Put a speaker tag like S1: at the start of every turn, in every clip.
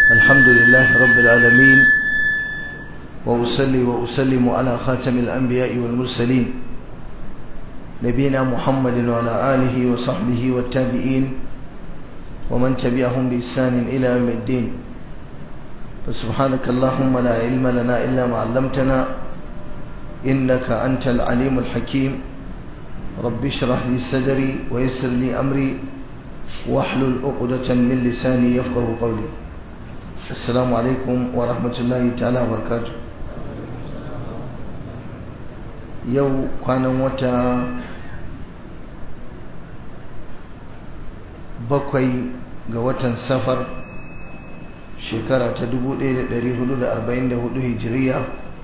S1: الحمد لله رب العالمين وأصلي وأسلم على خاتم الأنبياء والمرسلين نبينا محمد وعلى آله وصحبه والتابعين ومن تبعهم بإحسان إلى يوم الدين فسبحانك اللهم لا علم لنا إلا ما علمتنا إنك أنت العليم الحكيم رب اشرح لي صدري ويسر لي أمري واحلل عقدة من لساني يفقه قولي السلام عليكم ورحمة الله تعالى وبركاته yau kwanan wata bakwai ga watan safar shekara ta 1444 hijiriya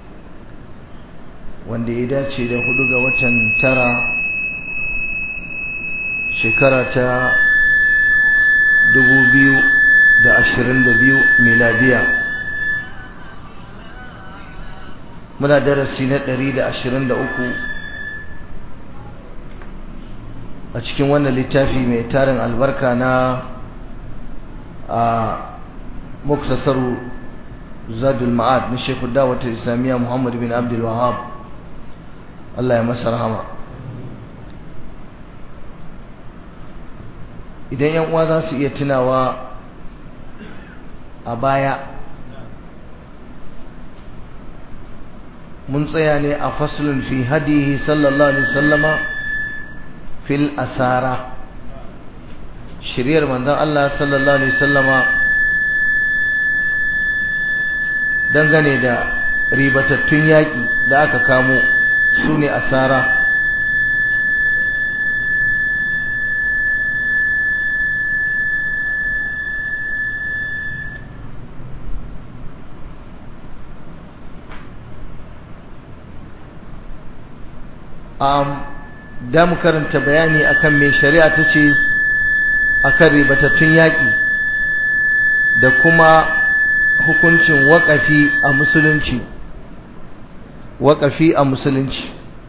S1: wanda ya dace da hudu ga watan tara shekara ta 2022 miladiya muna darasi na 123 a cikin wannan littafi mai tarin albarka na a muktasaru zadul ma'ad na shekhu dawatar islamiyya muhammad bin abdul wahab Allah ya masa rahama idan yan uwa za su iya tunawa a baya mun tsaya ne a faslun fi hadihi sallallahu alaihi wasallama fil asara shiryar manzon Allah sallallahu alaihi wasallama dangane da ribatattun yaƙi da aka kamo su ne asara um, da mu karanta bayani akan mai shari'a ta ce akan ribatattun yaƙi da kuma hukuncin waƙafi a musulunci waƙafi a musulunci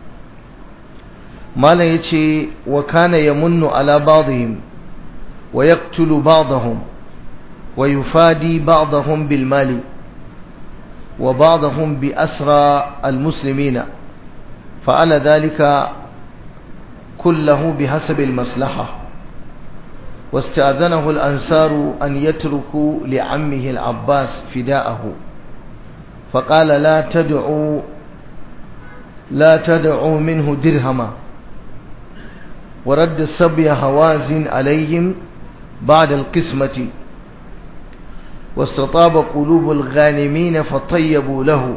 S1: malam ya ce wa kana ya munnu ala ba'dihim wa yaqtulu ba'dahum wa yufadi ba'dahum bil mali wa ba'dahum bi asra al muslimina فعل ذلك كله بحسب المصلحة واستأذنه الأنصار أن يتركوا لعمه العباس فداءه فقال لا تدعوا لا تدعوا منه درهما ورد السبي هوازن عليهم بعد القسمة واستطاب قلوب الغانمين فطيبوا له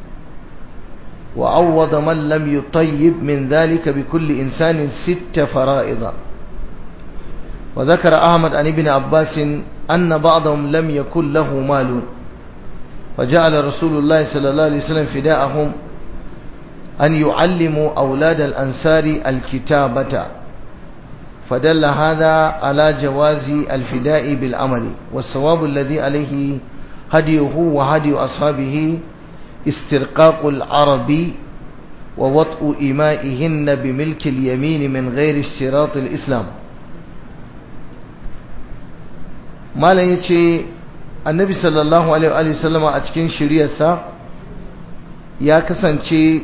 S1: وعوض من لم يطيب من ذلك بكل إنسان ست فرائض وذكر أحمد عن ابن عباس أن بعضهم لم يكن له مال فجعل رسول الله صلى الله عليه وسلم فداءهم أن يعلموا أولاد الأنصار الكتابة فدل هذا على جواز الفداء بالعمل والصواب الذي عليه هديه وهدي أصحابه استرقاق العرب ووطء إمائهن بملك اليمين من غير اشتراط الإسلام ما لا يتشي النبي صلى الله عليه وسلم أتكين شريسة ya kasance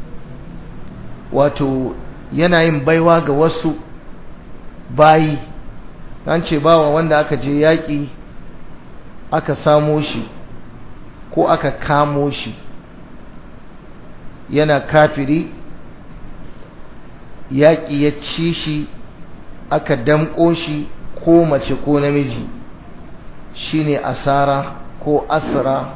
S1: wato yanayin baiwa ga wasu bayi an ce bawa wanda aka je yaƙi aka samo shi ko aka kamo shi yana kafiri yaƙi ya ci shi aka damƙo shi ko mace ko namiji shine asara ko asra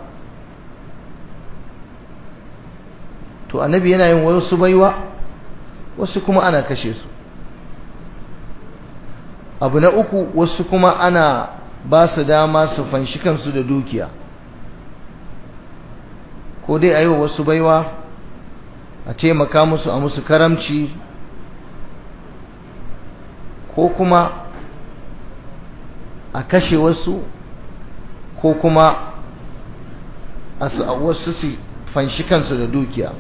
S1: to annabi yana yin wasu baiwa wasu kuma ana kashe su abu na uku wasu kuma ana ba su dama su fanshi kansu da dukiya ko dai a yi wa wasu baiwa a taimaka musu a musu karamci ko kuma a kashe wasu ko kuma a wasu su fanshi kansu da dukiya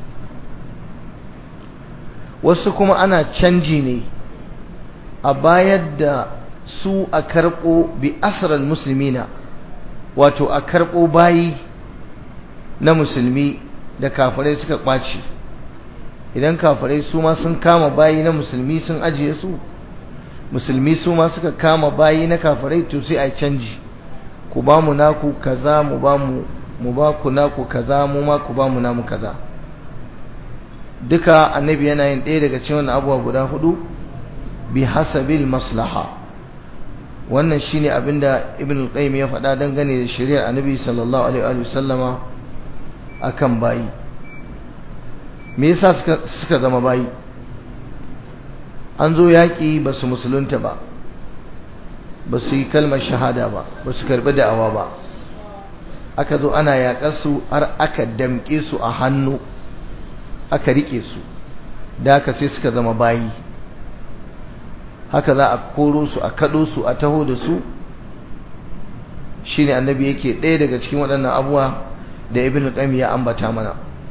S1: wasu kuma ana canji ne a bayar da su a karɓo bi asirar musulmina wato a karɓo bayi na musulmi da kafirai suka ƙwace idan kafirai su ma sun kama bayi na musulmi sun ajiye su musulmi su ma suka kama bayi na kafirai to sai a canji ku ba mu naku kaza mu ba mu mu ba ku naku kaza mu ma ku ba mu namu kaza duka annabi yana yin ɗaya daga cikin abubuwa guda hudu bi hasabil maslaha wannan shine abinda ibn al-qayyim ya faɗa dangane da shari'ar annabi sallallahu alaihi wa sallama akan bayi me yasa suka suka zama bayi an zo yaƙi ba su musulunta ba ba su yi kalmar shahada ba ba su karɓi da'awa ba aka zo ana yaƙar su har aka damƙe su a hannu aka riƙe su da haka sai suka zama bayi haka za a koro su a kaɗo su a taho da su shine annabi yake ɗaya daga cikin waɗannan abuwa da ibn qayyim ya ambata mana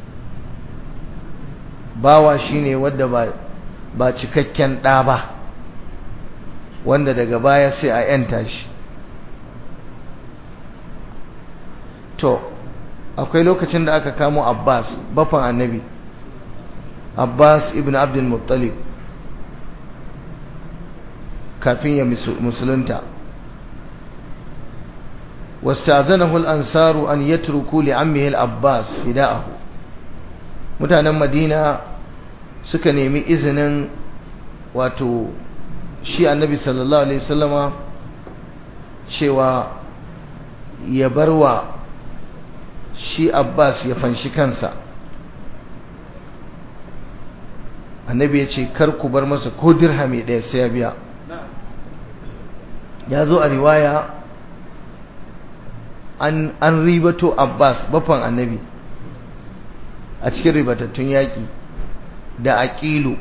S1: bawa shine wanda ba ba cikakken ɗa ba wanda daga baya sai a yanta shi to akwai lokacin da aka kamo Abbas bafan annabi Abbas ibn Abdul Muttalib kafin ya musulunta واستأذنه الأنصار أن يتركوا لعمه العباس فداءه mutanen Madina suka nemi izinin wato shi annabi sallallahu alaihi wasallama cewa ya barwa shi Abbas ya fanshi kansa annabi ya ce kar ku bar masa ko dirhami ɗaya sai ya biya ya zo a riwaya an, an ribato Abbas bafan annabi a cikin ribatattun yaƙi da aƙilu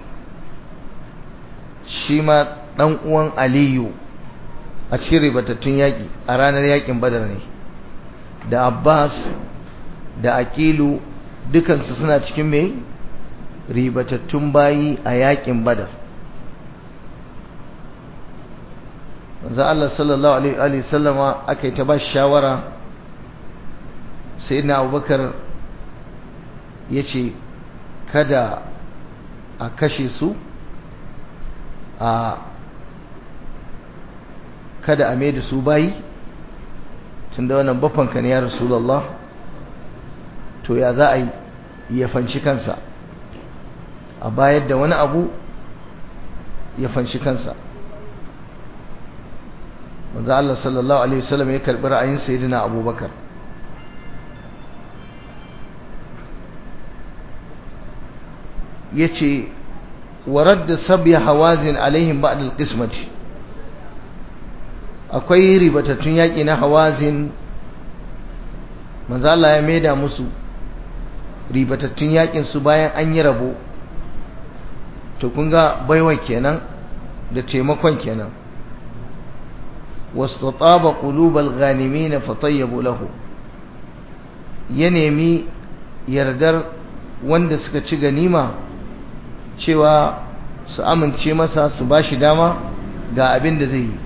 S1: shi ma ɗan uwan aliyu a cikin ribatattun yaƙi a ranar yaƙin badar ne da Abbas da aƙilu dukansu suna cikin mai ribatattun bayi a yaƙin badar manzo Allah sallallahu alaihi wa sallama aka yi ta ba shawara sayyidina Abubakar yace kada a kashe su a kada a da su bayi tunda wannan bafanka ne ya rasulullah to ya za a yi ya fanci kansa a bayar da wani abu ya fanci kansa manzo Allah sallallahu alaihi wasallam ya karbi ra'ayin sayyidina Abubakar yace warad sabi hawazin alaihim ba'd alqismati akwai ribatattun yaki na hawazin manzo Allah ya maida musu ribatattun yakin su bayan an yi rabo to kun ga baiwa kenan da taimakon kenan واستطاب قلوب الغانمين فطيبوا له ya nemi yardar wanda suka ci ganima cewa su amince masa su ba shi dama ga abin da zai yi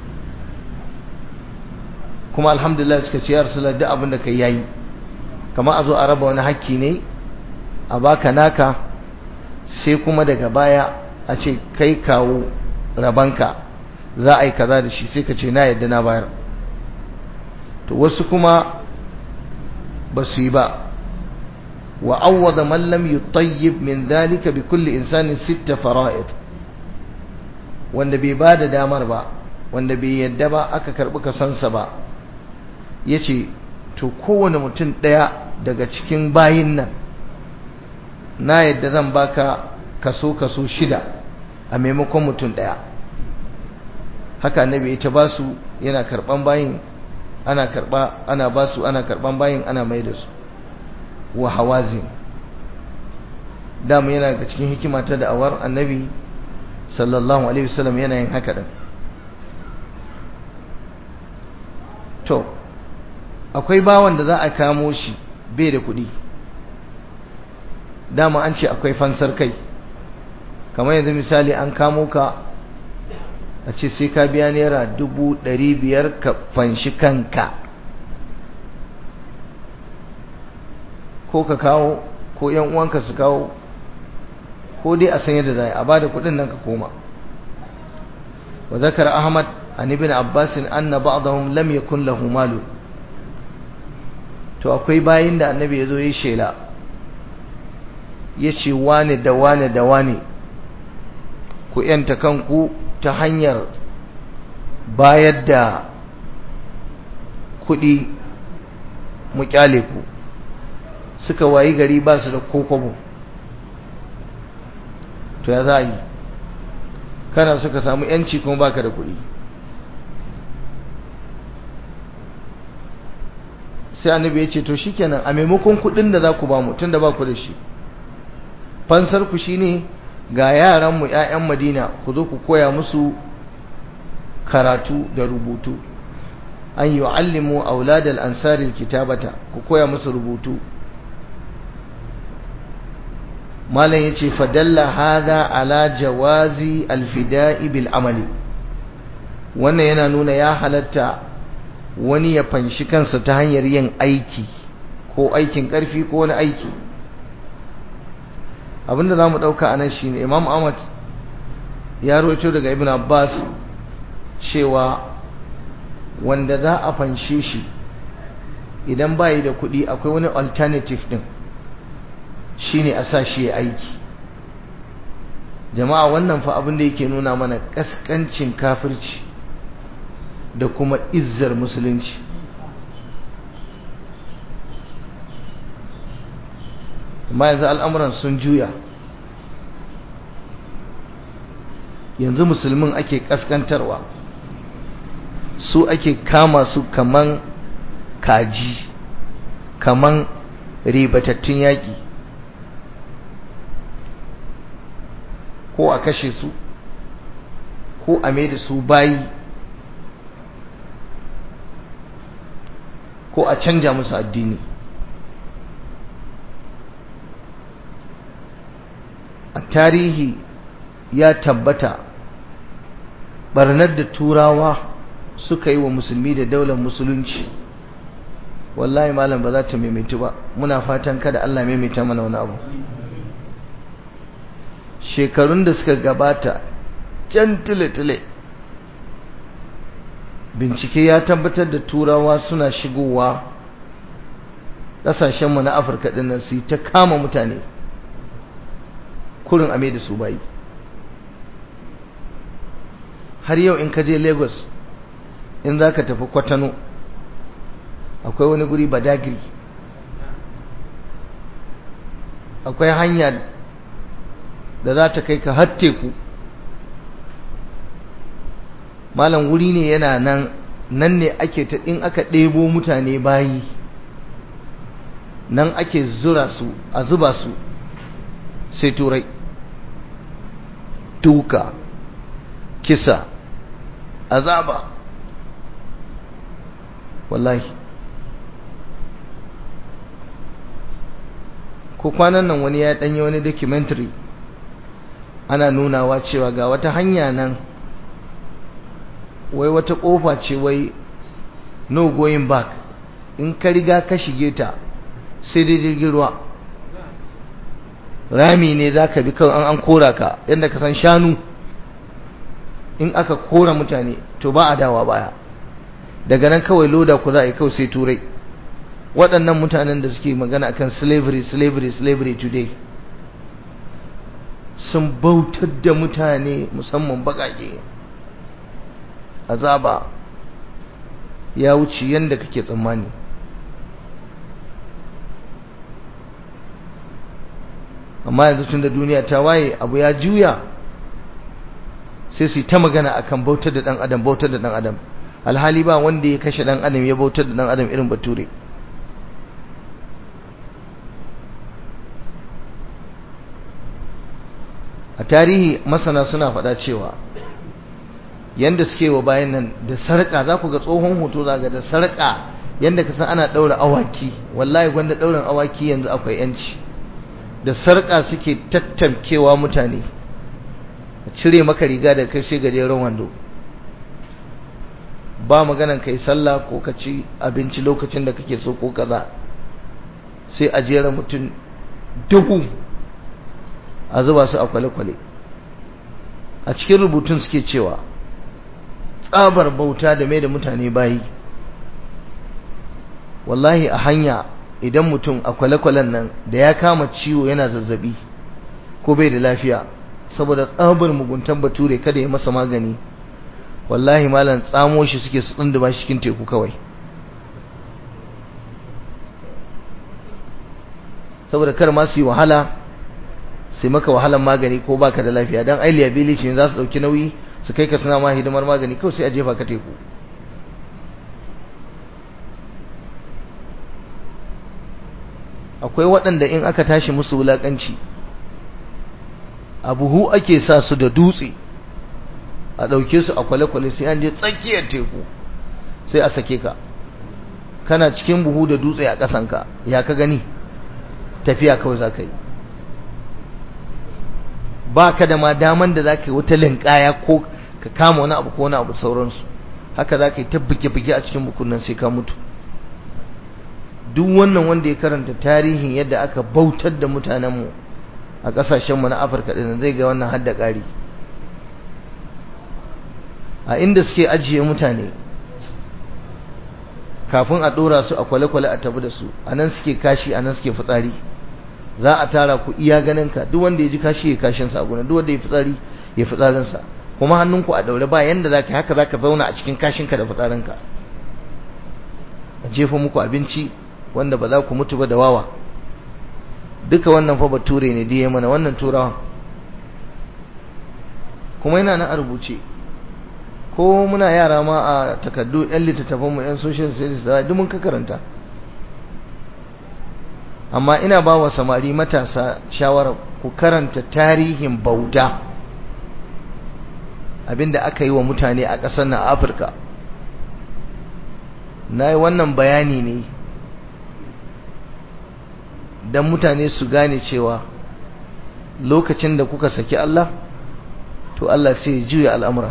S1: kuma alhamdulillah suka ce ya rasulullah duk abin da kai yayi kamar a zo a raba wani hakki ne a baka naka sai kuma daga baya a ce kai kawo rabanka za a yi kaza da shi sai ka ce na yadda na bayar to wasu kuma ba su yi ba wa awwada man lam yutayyib min dhalika bi kulli insanin sitta fara'id wanda bai ba da damar ba wanda bai yadda ba aka karbi kasansa ba yace to kowane mutum daya daga cikin bayin nan na yadda zan baka kaso kaso shida a maimakon mutum daya haka annabi ita ba su yana karban bayin ana karba ana ba su ana karban bayin ana mai da su wa hawazin dama yana ga cikin hikima ta da'awar annabi sallallahu alaihi wasallam yana yin haka din to akwai bawan da za a kamo shi bai da kuɗi dama an ce akwai fansar kai kamar yanzu misali an kamo ka a ce sai ka biya naira dubu ɗari biyar ka fanshi kanka ko ka kawo ko yan uwanka su kawo ko dai a san yadda za a bada kudin nan ka koma wa zakara ahmad an ibn abbas anna ba'dahum lam yakun lahu malu to akwai bayin da annabi yazo yi shela yace wane da wane da wane ku yanta kanku ta hanyar bayar da kudi mu kyale ku suka wayi gari ba su da kokobo to ya za a yi kana suka samu yanci kuma baka da kuɗi sai annabi ya ce to shikenan a maimakon kuɗin da za ku ba mu tun da ba ku da shi fansar ku shine ga yaranmu 'ya'yan madina ku zo ku koya musu karatu da rubutu an yi wa'allimu auladal ansaril kitabata ku koya musu rubutu malam yace fadalla hada ala jawazi alfida'i bil amali wannan yana nuna ya halatta wani ya fanshi kansa ta hanyar yin aiki ko aikin karfi ko wani aiki abinda zamu dauka anan shine Imam Ahmad ya rawaito daga Ibn Abbas cewa wanda za a fanshe shi idan bai da kuɗi akwai wani alternative din shine a sa shi ya aiki jama'a wannan fa abin da yake nuna mana kaskancin kafirci da kuma izzar musulunci amma yanzu al'amuran sun juya yanzu musulmin ake kaskantarwa su ake kama su kaman kaji kaman ribatattun yaƙi ko a kashe su ko a mai da su bayi ko a canja musu addini a tarihi ya tabbata barnar da turawa suka yi wa musulmi da daular musulunci wallahi malam ba za ta maimaitu ba muna fatan kada Allah maimaita mana wani abu shekarun da suka gabata can tile-tile bincike ya tabbatar da turawa suna shigowa ƙasashenmu na afirka ɗinnan su yi ta kama mutane kurin ame da su bayi har yau in ka je lagos in za ka tafi kwatano akwai wani guri badagiri akwai hanya da za ta kai ka har teku malam wuri ne yana nan nan ne ake ta in aka ɗebo mutane bayi nan ake zura su a zuba su sai turai duka kisa azaba wallahi ko kwanan nan wani ya ɗanyi wani documentary ana nunawa cewa ga wata hanya nan wai wata ƙofa ce wai no going back in ka riga ka shige ta sai dai jirgin ruwa rami ne za ka bi kawai an kora ka yadda ka san shanu in aka kora mutane to ba a dawa baya daga nan kawai loda ku za a yi kawai sai turai waɗannan mutanen da suke magana akan slavery slavery slavery today sun bautar da mutane musamman baƙaƙe azaba ya wuce yadda kake tsammani amma yanzu tun da duniya ta waye abu ya juya sai su yi ta magana akan bautar da ɗan adam bautar da ɗan adam alhali ba wanda ya kashe ɗan adam ya bautar da ɗan adam irin bature a tarihi masana suna faɗa cewa yanda suke wa bayan nan da sarƙa za ku ga tsohon hoto za ga da sarƙa yanda ka san ana ɗaura awaki wallahi gwanda ɗaurin awaki yanzu akwai yanci da sarƙa suke tattamkewa mutane a cire maka riga da kai sai gajeren wando ba maganan kai sallah ko ka ci abinci lokacin da kake so ko kaza sai a jera mutum dubu a zuba su a kwale-kwale a cikin rubutun suke cewa tsabar bauta da mai da mutane bayi wallahi a hanya idan mutum a kwale-kwalen nan da ya kama ciwo yana zazzabi ko bai da lafiya saboda tsabar muguntan bature kada ya masa magani wallahi malam tsamo shi suke su tsunduma shi cikin teku kawai saboda kar ma su yi wahala sai maka wahalan magani ko baka da lafiya dan ai liability ne za su dauki nauyi su kai ka suna ma hidimar magani kawai sai a jefa ka teku akwai waɗanda in aka tashi musu wulaƙanci a buhu ake sa su da dutse a ɗauke su a kwale-kwale sai an je tsakiyar teku sai a sake ka kana cikin buhu da dutse a ƙasanka ya ka gani tafiya kawai za ka yi ba ka da ma daman da za ka yi wata linkaya ko ka kama wani abu ko wani abu sauransu haka za ka yi ta buge-buge a cikin bukunan sai ka mutu duk wannan wanda ya karanta tarihin yadda aka bautar da mutanenmu a ƙasashenmu na afirka ɗin zai ga wannan hadda ƙari a inda suke ajiye mutane kafin a ɗora su a kwale-kwale a tabi da su a nan suke kashi a nan suke fitsari za a tara ku iya ganinka duk wanda ya ji kashi ya kashinsa a gona duk wanda ya fitsari ya fitsarinsa kuma hannunku a daure ba yanda za ka haka za ka zauna a cikin kashinka da fitsarinka a jefa muku abinci wanda ba za ku mutu ba da wawa duka wannan fa bature ne diye mana wannan turawa kuma yana nan a rubuce ko muna yara ma a takardu yan littattafan mu yan social studies da duk mun ka karanta amma ina ba wa samari matasa shawara ku karanta tarihin bauta abinda aka yi wa mutane a ƙasar na afirka na yi wannan bayani ne don mutane su gane cewa lokacin da kuka saki Allah to Allah sai ya juya al'amura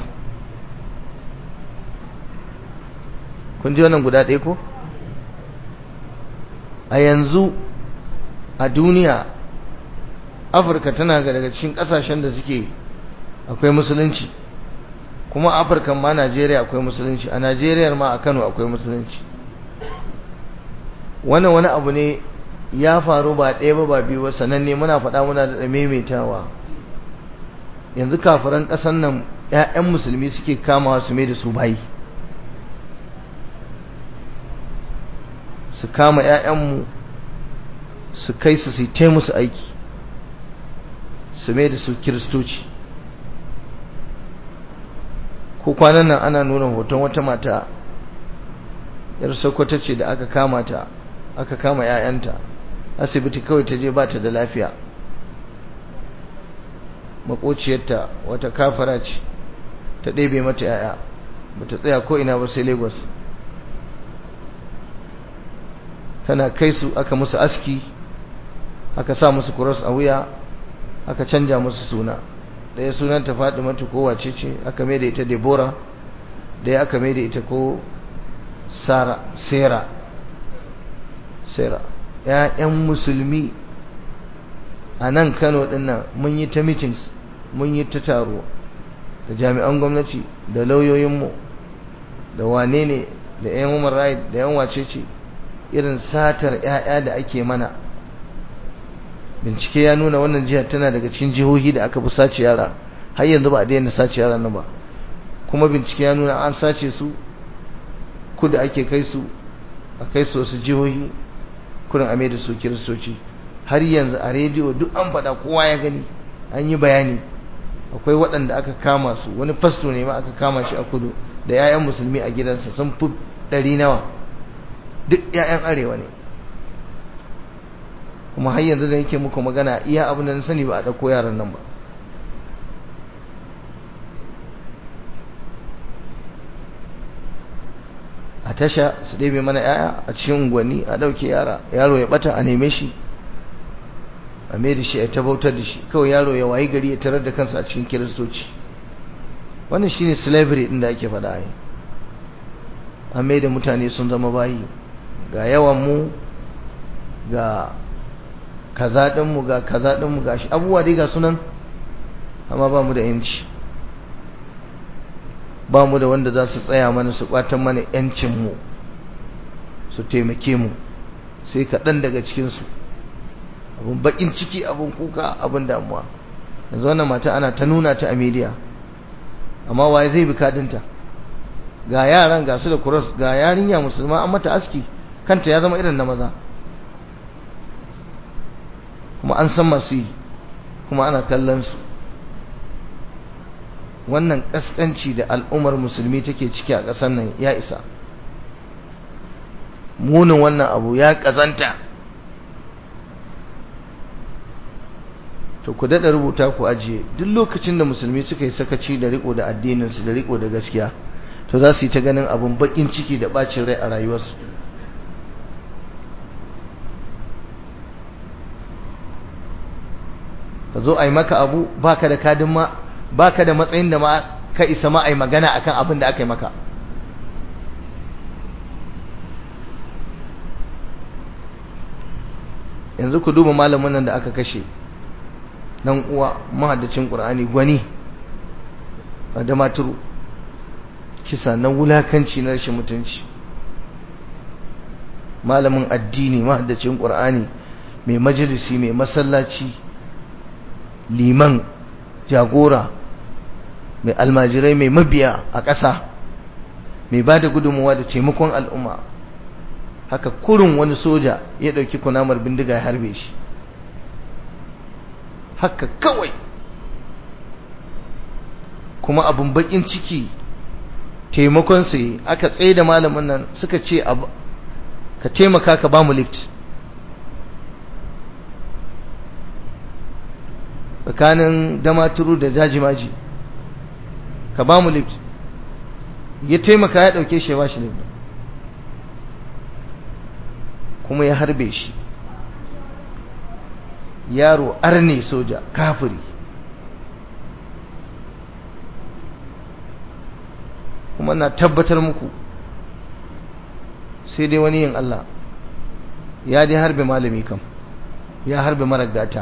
S1: kun ji wannan guda ɗaya ko? a yanzu a duniya afirka tana daga cikin ƙasashen da suke akwai musulunci kuma afirka ma najeriya akwai musulunci a najeriya ma a kano akwai musulunci wannan wani abu ne ya faru ba ɗaya ba ba biyu ba sananne muna faɗa muna da maimaitawa yanzu kafiran ƙasan nan 'ya'yan musulmi suke kamawa su mai da su bayi su kama 'ya'yanmu su kai su su yi musu aiki su mai da su kiristoci ko kwanan nan ana nuna hoton wata mata yar sokoto ce da aka kama ta aka kama 'ya'yanta asibiti kawai ta je ba ta da lafiya makociyarta wata kafara ce ta ɗebe mata 'ya'ya ba ta tsaya ko ina ba sai lagos tana kai su aka musu aski aka sa musu kuros a wuya aka canja musu suna ɗaya sunan ta faɗi mata ko wace ce aka mai da ita debora ɗaya aka mai da ita ko sara sera sera ‘ya'yan musulmi a nan kano ɗinnan mun yi ta meetings mun yi ta taro da jami'an gwamnati da lauyoyinmu da wane ne da ‘yan human right da ‘yan wace ce irin satar ‘ya'ya da ake mana bincike ya nuna wannan jihar tana daga cikin jihohi da aka fi sace yara har yanzu ba a daina sace yara nan ba kuma bincike ya nuna an sace su kuda ake kai su a kai su wasu jihohi kurin ame da su kiristoci har yanzu a rediyo duk an faɗa kowa ya gani an yi bayani akwai waɗanda aka kama su wani fasto ne ma aka kama shi a kudu da 'ya'yan musulmi a gidansa sun fi ɗari nawa duk 'ya'yan arewa ne kuma har yanzu da yake muku magana iya abin da na sani ba a ɗauko yaran nan ba a tasha su ɗebe mana yaya a cikin unguwanni a ɗauke yara yaro ya ɓata a neme shi a mai da shi a tabautar da shi kawai yaro ya wayi gari ya tarar da kansa a cikin kiristoci wannan shine slavery ɗin da ake faɗa yi a mai da mutane sun zama bayi ga yawan mu ga kaza ɗinmu ga kaza ɗinmu ga shi abubuwa dai ga sunan amma ba mu da yanci ba mu da wanda za su tsaya mana su ɓatan mana yancinmu su taimake mu sai kaɗan daga cikinsu abin baƙin ciki abin kuka abin damuwa yanzu wannan mata ana ta nuna ta a media amma waye zai bi kadinta ga yaran ga su da kuros ga yarinya musulma an mata aski kanta ya zama irin na maza kuma an san masu yi kuma ana kallon su wannan kaskanci da al'ummar musulmi take ciki a ƙasar nan ya isa munin wannan abu ya ƙazanta to ku daɗa rubuta ku ajiye duk lokacin da musulmi suka yi sakaci da riko da addininsu da riko da gaskiya to za su yi ta ganin abun baƙin ciki da ɓacin rai a rayuwarsu ka zo a yi maka abu baka da kadin ma baka da matsayin da ma ka isa ma a yi magana akan abin da aka yi maka yanzu ku duba malamin nan da aka kashe dan uwa mahaddacin qur'ani gwani da maturu kisa na wulakanci na rashin mutunci malamin addini mahaddacin qur'ani mai majalisi mai masallaci liman jagora mai almajirai mai mabiya a ƙasa mai ba da gudunmuwa da taimakon al'umma haka kurin wani soja ya ɗauki kunamar bindiga ya harbe shi haka kawai kuma abin bakin ciki taimakon sai aka tsaye da malamin nan suka ce ka taimaka ka ba mu lift tsakanin damaturu da jajimaji ka ba mu lift ya taimaka ya ɗauke shi ya ba shi lift kuma ya harbe shi yaro arne soja kafiri kuma na tabbatar muku sai dai wani yin Allah ya dai harbe malami kam ya harbe marar gata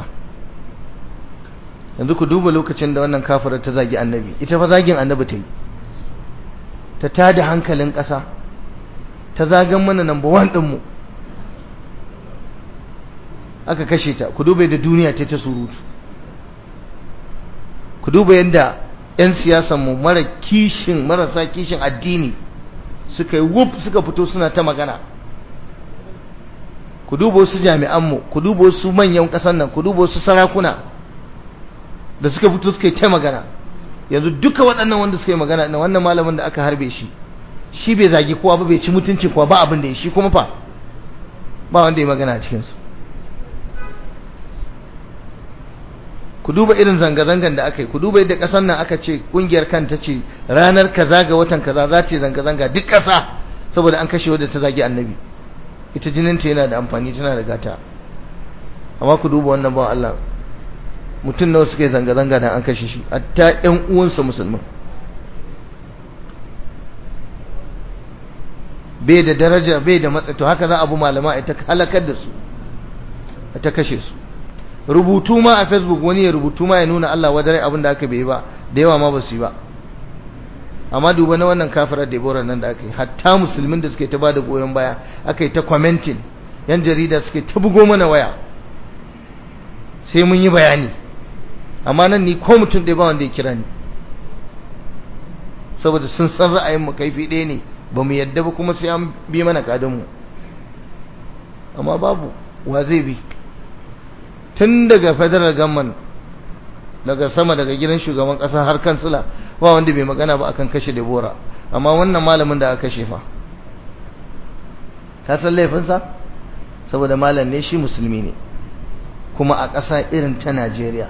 S1: yanzu ku duba lokacin da wannan kafirar ta zagi annabi ita fa zagin annabi ta yi ta tada hankalin ƙasa ta zagan mana number one ɗinmu aka kashe ta ku duba yadda duniya ta ta surutu ku duba yadda 'yan siyasanmu mara kishin marasa kishin addini suka yi wuf suka fito suna ta magana ku duba wasu jami'anmu ku duba wasu manyan ƙasan nan ku duba wasu sarakuna da suka fito suka yi ta magana yanzu duka waɗannan wanda suka yi magana na wannan malamin da aka harbe shi shi bai zagi kowa ba bai ci mutuncin kowa ba abin da ya shi kuma fa ba wanda ya magana a cikinsu ku duba irin zanga-zangan da aka yi ku duba yadda ƙasar nan aka ce ƙungiyar kanta ce ranar kaza ga watan kaza za ta yi zanga-zanga duk ƙasa saboda an kashe wadda ta zagi annabi ita jininta yana da amfani tana da gata amma ku duba wannan ba Allah mutum nawa suka yi zanga-zanga da an kashe shi hatta ƴan uwansa musulman bai da daraja bai da matsayi to haka za a bu malama a ta halakar da su a ta kashe su rubutu ma a facebook wani ya rubutu ma ya nuna Allah wadare abin da aka bai ba da yawa ma ba su yi ba amma duba na wannan kafirar Deborah nan da aka yi hatta musulmin da suke ta bada goyon baya aka yi ta commenting yan jarida suke ta bugo mana waya sai mun yi bayani amma nan ni ko mutum ɗaya ba wanda ya kira ni saboda sun san ra'ayin mu kaifi ɗaya ne ba mu yadda ba kuma sai an bi mana kadin mu amma babu wa zai bi tun daga federal government daga sama daga gidan shugaban kasa har kansila ba wanda bai magana ba akan kashe Debora amma wannan malamin da aka kashe fa ka san laifinsa saboda malam ne shi musulmi ne kuma a ƙasa irin ta Najeriya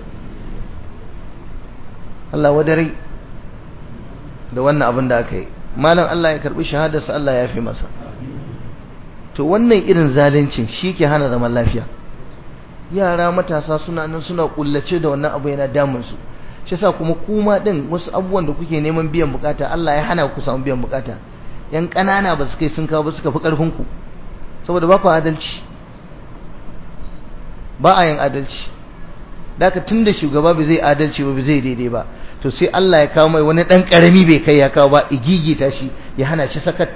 S1: Allah wadare da wannan abin da aka yi malam Allah ya karbi shahadarsa Allah ya fi masa to wannan irin zalincin shi ke hana zaman lafiya yara matasa suna nan suna kullace da wannan abu yana damun su shi yasa kuma kuma din wasu abubuwan da kuke neman biyan bukata Allah ya hana ku samu biyan bukata yan kanana ba su kai sun kawo ba suka fi karfin ku saboda ba ku adalci ba a yin adalci daga tun da shugaba ba zai adalci ba zai daidai ba to sai Allah ya kawo mai wani ɗan ƙarami bai kai ya kawo ba igigita shi ya hana shi sakat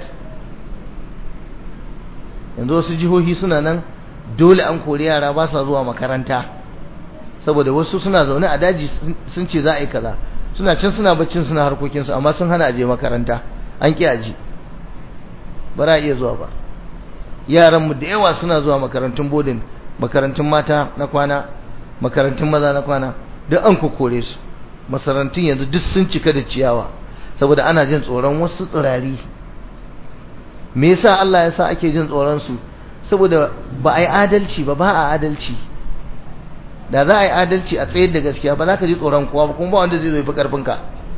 S1: yanzu wasu jihohi suna nan dole an kori yara ba sa zuwa makaranta saboda wasu suna zaune a daji sun ce za a yi kaza suna can suna baccin suna harkokinsu amma sun hana aje makaranta an ƙi aji ba za a iya zuwa ba yaranmu da yawa suna zuwa makarantun bodin makarantun mata na kwana makarantun maza na kwana duk an kokore su masarantun yanzu duk sun cika da ciyawa saboda ana jin tsoron wasu tsirari me yasa Allah ya sa ake jin tsoron su saboda ba a yi adalci ba ba a adalci da za a yi adalci a tsayar da gaskiya ba za ka ji tsoron kowa ba kuma ba wanda zai zo fi karfinka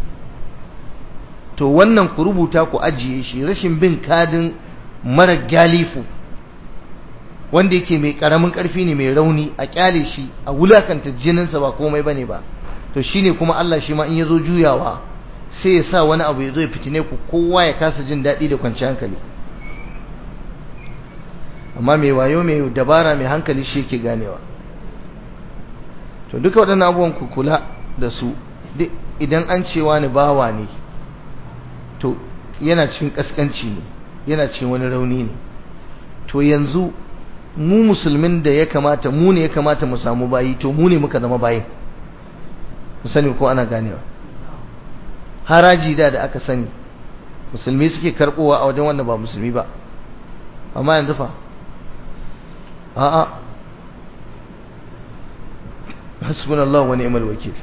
S1: to wannan ku rubuta ku ajiye shi rashin bin kadin mara galifu wanda yake mai karamin karfi ne mai rauni a kyale shi a wulakanta jininsa ba komai bane ba to shine kuma Allah shi ma in yazo juyawa sai ya sa wani abu ya zo ya fitine ku kowa ya kasa jin daɗi da kwanciyar hankali amma mai wayo mai dabara mai hankali shi yake ganewa to duka waɗannan abubuwan ku kula da su idan an cewa ni bawa ne to yana cikin kaskanci ne yana cikin wani rauni ne to yanzu mu musulmin da ya kamata mu ne ya kamata mu samu bayi to mu ne muka zama bayin ku sani ko ana ganewa haraji da da aka sani musulmi suke karbowa a wajen wanda ba musulmi ba amma yanzu fa a'a hasbunallahu wa ni'mal wakil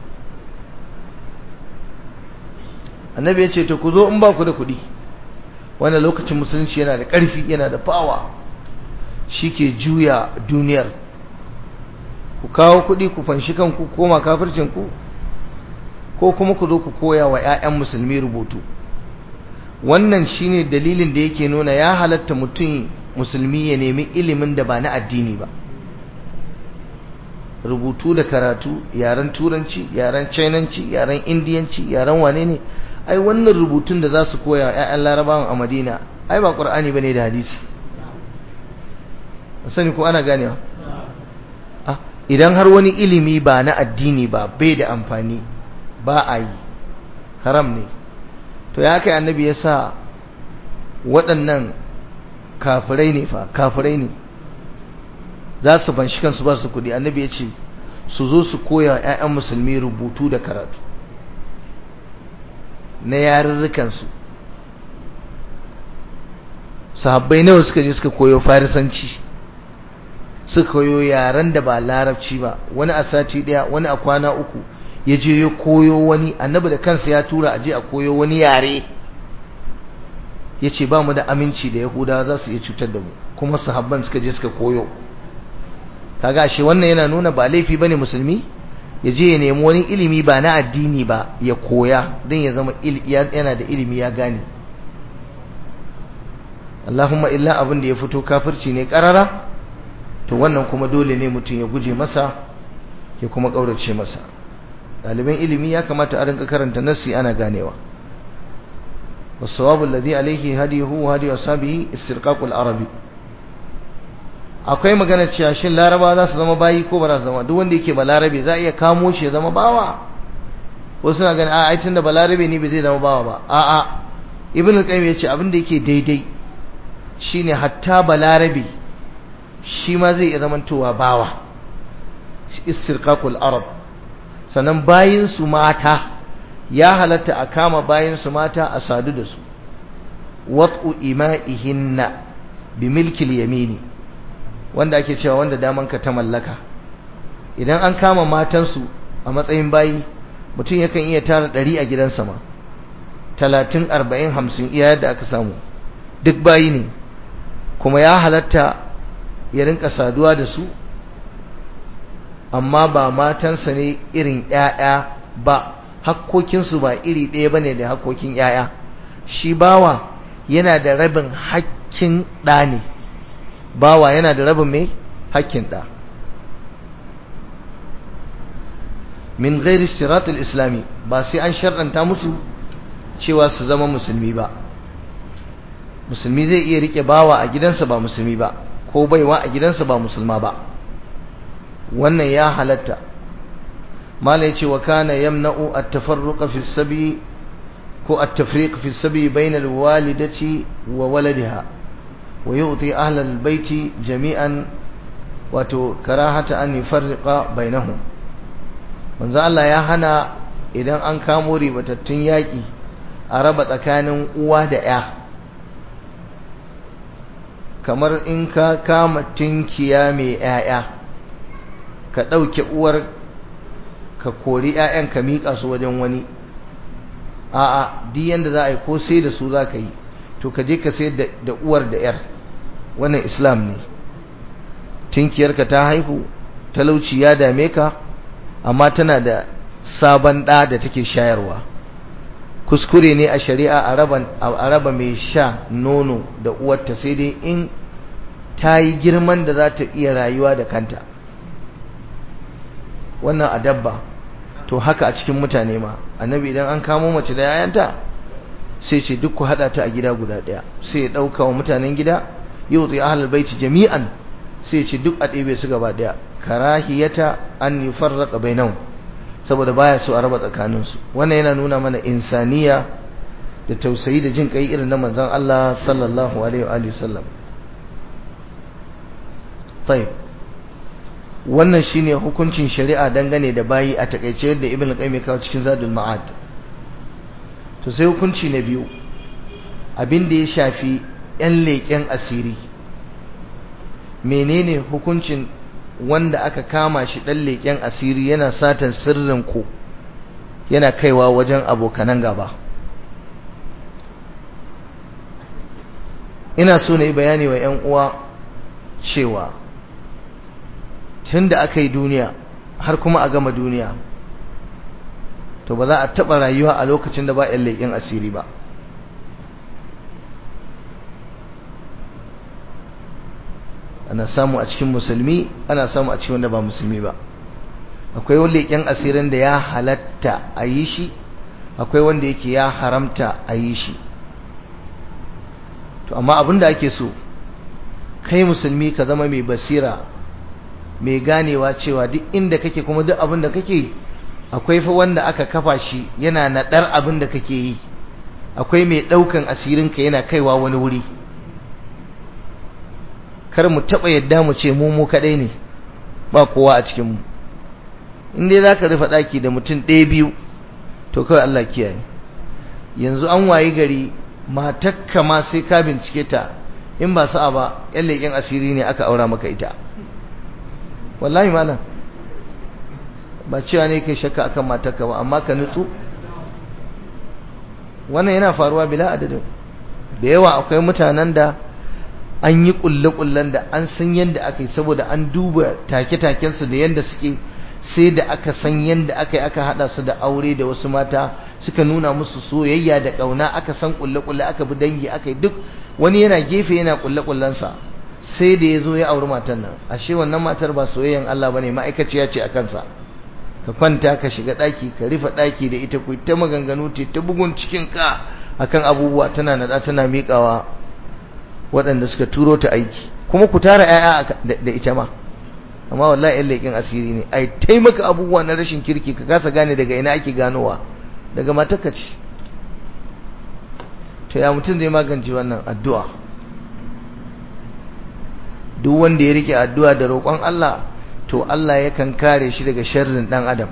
S1: annabi ya ce to ku zo in ba ku da kuɗi wannan lokacin musulunci yana da ƙarfi yana da fawa shi ke juya duniyar ku kawo kuɗi ku fanshi kanku koma kafircinku ko kuma ku zo ku koya wa 'ya'yan musulmi rubutu wannan shine dalilin da yake nuna ya halatta mutum musulmi ya nemi ilimin da ba na addini ba rubutu da karatu yaren turanci yaren chinanci yaren indiyanci yaren wane ne ai wannan rubutun da za su koya wa 'ya'yan larabawan a madina ai ba ƙur'ani ba ne da hadisi sani ko ana ganewa idan har wani ilimi ba na addini ba bai da amfani ba a yi haram ne to ya kai annabi ya sa waɗannan kafirai ne fa kafirai ne za su banshi kansu ba su kuɗi annabi ya ce su zo su koya 'ya'yan musulmi rubutu da karatu na yarurrukansu sahabbai nawa suka je suka koyo farisanci suka koyo yaren da ba larabci ba wani a sati daya wani a kwana uku ya je ya koyo wani annabi da kansa ya tura a je a koyo wani yare ya ce ba mu da aminci da yahuda za su iya cutar da mu kuma sahabban suka je suka koyo kaga shi wannan yana nuna ba laifi bane musulmi ya je ya nemi wani ilimi ba na addini ba ya koya don ya zama yana da ilimi ya gane Allahumma illa abin da ya fito kafirci ne karara to wannan kuma dole ne mutum ya guje masa ya kuma ƙaurace masa ɗaliban ilimi ya kamata a rinka karanta nassi ana ganewa wasawabu alladhi alayhi hadihu wa hadi ashabihi istirqaqul arabi akwai magana cewa shin laraba za su zama bayi ko ba za su zama duk wanda yake balarabe za a iya kamo shi ya zama bawa wasu na ganin a ai tunda balarabe ne bai zai zama bawa ba a'a ibn al-qayyim yace abin da yake daidai shine hatta balarabe shi ma zai iya zamantowa bawa istirqaqul arab sannan bayin su mata ya halatta a kama bayin su mata a sadu da su wat'u ima'ihinna bi milkil yamini wanda ake cewa wanda daman ka ta mallaka idan an kama matansu a matsayin bayi mutum yakan iya tara ɗari a gidansa ma talatin arba'in hamsin iya yadda aka samu duk bayi ne kuma ya halatta ya rinka saduwa da su amma ba matansa ne irin ‘ya'ya ba hakkokinsu ba iri ɗaya ba ne da hakkokin ‘ya'ya shi bawa yana da rabin hakkin ɗa ne bawa yana da rabin mai hakkin ɗa min gairi shiratul islami ba sai an sharɗanta musu cewa su zama musulmi ba musulmi zai iya rike bawa a gidansa ba musulmi ba ko baiwa a gidansa ba musulma ba wannan ya halatta mala yace wa kana yamna'u at-tafarruqa fi sabi ko at-tafriq fi sabi bayna al-walidati wa waladiha wa yu'ti ahla al-bayti jami'an wato karahata an yufarriqa bainahum manzo Allah ya hana idan an kamo ribatattun yaki a raba tsakanin uwa da ya kamar in ka kama tinkiya mai 'ya'ya ka ɗauke uwar ka kori 'ya'yan ka miƙa su wajen wani a'a duk yanda za a yi ko sai da su za ka yi to ka je ka sai da uwar da 'yar wannan islam ne tinkiyarka ta haihu talauci ya dame ka amma tana da sabon ɗa da take shayarwa kuskure ne a shari'a a raba mai sha nono da uwarta sai dai in ta yi girman da za ta iya rayuwa da kanta wannan a dabba to haka a cikin mutane ma annabi idan an kamo mace da yayanta sai ce duk ku hada ta a gida guda daya sai ya dauka wa mutanen gida yau tsaye ahlul baiti jami'an sai ce duk a ɗebe su gaba daya karahiyata an yufarraqa bainahum saboda baya so a raba tsakaninsu wannan yana nuna mana insaniya da tausayi da jin kai irin na manzon Allah sallallahu alaihi wa sallam tayyib wannan shine hukuncin shari'a dangane da bayi a takeice yadda ibn qayyim ya kawo cikin zadul ma'ad to sai hukunci na biyu abin da ya shafi yan leƙen asiri menene hukuncin wanda aka kama shi ɗan leƙen asiri yana satan sirrin ku yana kaiwa wajen abokanan gaba ina so na yi bayani wa 'yan uwa cewa tun da aka yi duniya har kuma a gama duniya to ba za a taɓa rayuwa a lokacin da ba 'yan leƙen asiri ba ana samu a cikin musulmi ana samu a cikin wanda ba musulmi ba akwai wanda leƙen asirin da ya halatta a yi shi akwai wanda yake ya haramta a yi shi to amma abin da ake so kai musulmi ka zama mai basira mai ganewa cewa duk inda kake kuma duk abin da kake akwai fa wanda aka kafa shi yana naɗar abin da kake yi akwai mai ɗaukan asirinka yana kaiwa wani wuri kar mu taɓa yadda mu ce mu mu kaɗai ne ba kowa a cikinmu in dai za ka rufe ɗaki da mutum ɗaya biyu to kawai Allah kiyaye yanzu an wayi gari matakka ma sai ka bincike ta in ba sa'a ba yan leƙen asiri ne aka aura maka ita wallahi malam ba cewa ne kai shakka akan matakka ba amma ka nutsu wannan yana faruwa bila adadin da yawa akwai mutanen da an yi kulle-kullen da an san yadda aka yi saboda an duba take-takensu da yadda suke sai da aka san yadda aka yi aka hada su da aure da wasu mata suka nuna musu soyayya da ƙauna aka san kulle-kulle aka bi dangi aka yi duk wani yana gefe yana kulle-kullensa sai da ya zo ya auri matan nan ashe wannan matar ba soyayyan Allah bane ma'aikaciya ce a kansa ka kwanta ka shiga ɗaki ka rufe ɗaki da ita ku ta maganganu ta bugun cikin ka akan abubuwa tana nada tana miƙawa waɗanda suka turo ta aiki kuma ku tara 'ya'ya da ita ma amma wallahi yan leƙin asiri ne ai taimaka abubuwa na rashin kirki ka kasa gane daga ina ake ganowa daga matarka ce to ya mutum zai magance wannan addu'a duk wanda ya rike addu'a da roƙon Allah to Allah yakan kare shi daga sharrin ɗan adam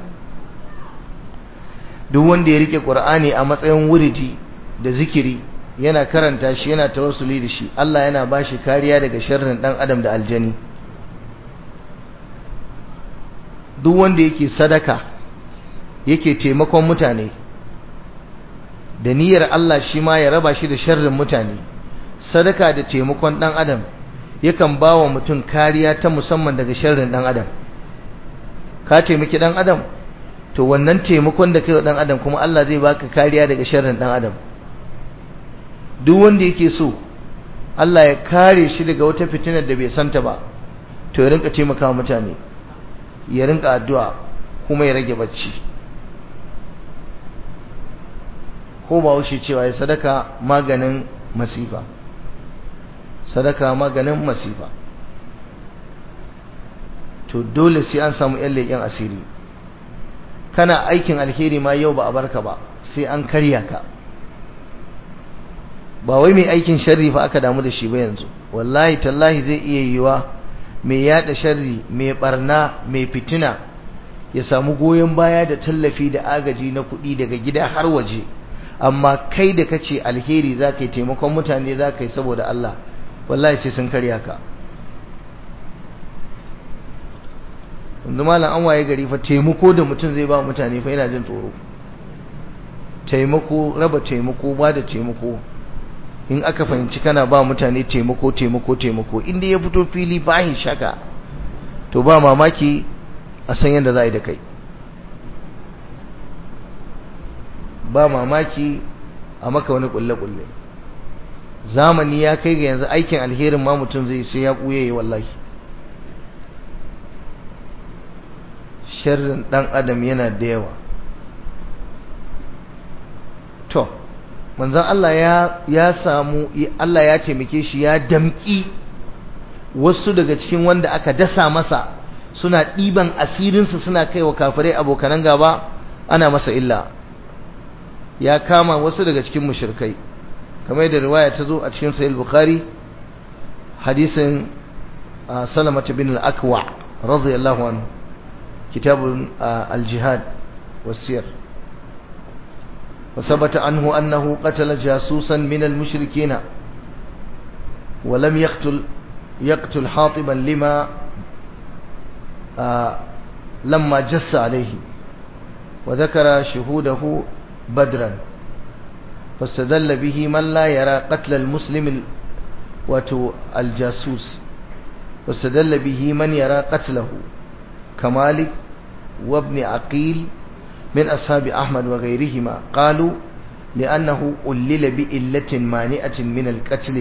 S1: duk wanda ya rike Qur'ani a matsayin wuridi da zikiri yana karanta shi yana tawassuli da shi Allah yana bashi kariya daga sharrin ɗan adam da aljani duk wanda yake sadaka yake taimakon mutane da niyyar Allah shi ma ya raba shi da sharrin mutane sadaka da taimakon dan adam yakan ba wa mutum kariya ta musamman daga sharrin dan adam ka taimaki dan adam to wannan taimakon da kai wa dan adam kuma Allah zai baka kariya daga sharrin dan adam duk wanda yake so Allah ya kare shi daga wata fitinar da bai santa ba to ya rinka taimaka mutane ya rinka addu'a kuma ya rage bacci ko ba wuce cewa ya sadaka maganin masifa sadaka maganin masifa to dole sai an samu yan leƙen asiri kana aikin alheri ma yau ba a barka ba sai an karya ka ba wai mai aikin sharri fa aka damu da shi ba yanzu wallahi tallahi zai iya yiwa mai yada sharri mai barna mai fitina ya samu goyon baya da tallafi da agaji na kuɗi daga gida har waje amma kai da kace alheri za ka yi taimakon mutane za ka yi saboda Allah wallahi sai sun karya ka yanzu malam an waye gari fa taimako da mutum zai ba mutane fa yana jin tsoro taimako raba taimako ba da taimako in aka fahimci kana ba mutane taimako taimako taimako inda ya fito fili bahin shaka to ba mamaki a san yadda za a yi da kai ba mamaki a maka wani kulle-kulle zamani ya kai ga yanzu aikin alherin ma mutum zai sai ya kuye yi wallahi sharrin dan adam yana da yawa to manzon Allah ya ya samu Allah ya taimake shi ya damki wasu daga cikin wanda aka dasa masa suna ɗiban asirinsa suna kai wa kafirai abokanan gaba ana masa illa ya kama wasu daga cikin mushrikai kamar yadda riwaya ta zo a cikin sahih bukhari hadisin salama bin al-akwa radiyallahu anhu kitab al-jihad was-sir وثبت عنه أنه قتل جاسوسا من المشركين ولم يقتل يقتل حاطبا لما آه لما جس عليه وذكر شهوده بدرا فاستدل به من لا يرى قتل المسلم وتو الجاسوس واستدل به من يرى قتله كمالك وابن عقيل من أصحاب أحمد وغيرهما قالوا لأنه ألل بإلة مانئة من القتل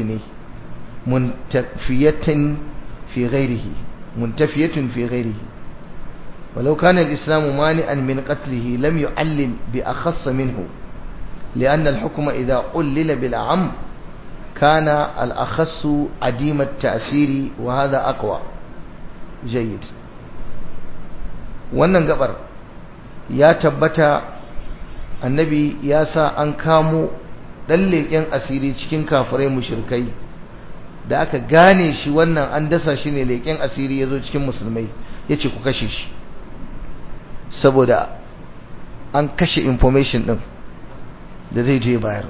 S1: منتفية في غيره منتفية في غيره ولو كان الإسلام مانئا من قتله لم يعلل بأخص منه لأن الحكم إذا ألل بالعم كان الأخص عديم التأثير وهذا أقوى جيد wannan gabar ya tabbata annabi ya sa an kamo ɗan leƙen asiri cikin kafirai mushrikai da aka gane shi wannan an dasa shi ne leƙen asiri ya zo cikin musulmai ya ce ku kashe shi saboda an kashe information ɗin da zai je bayar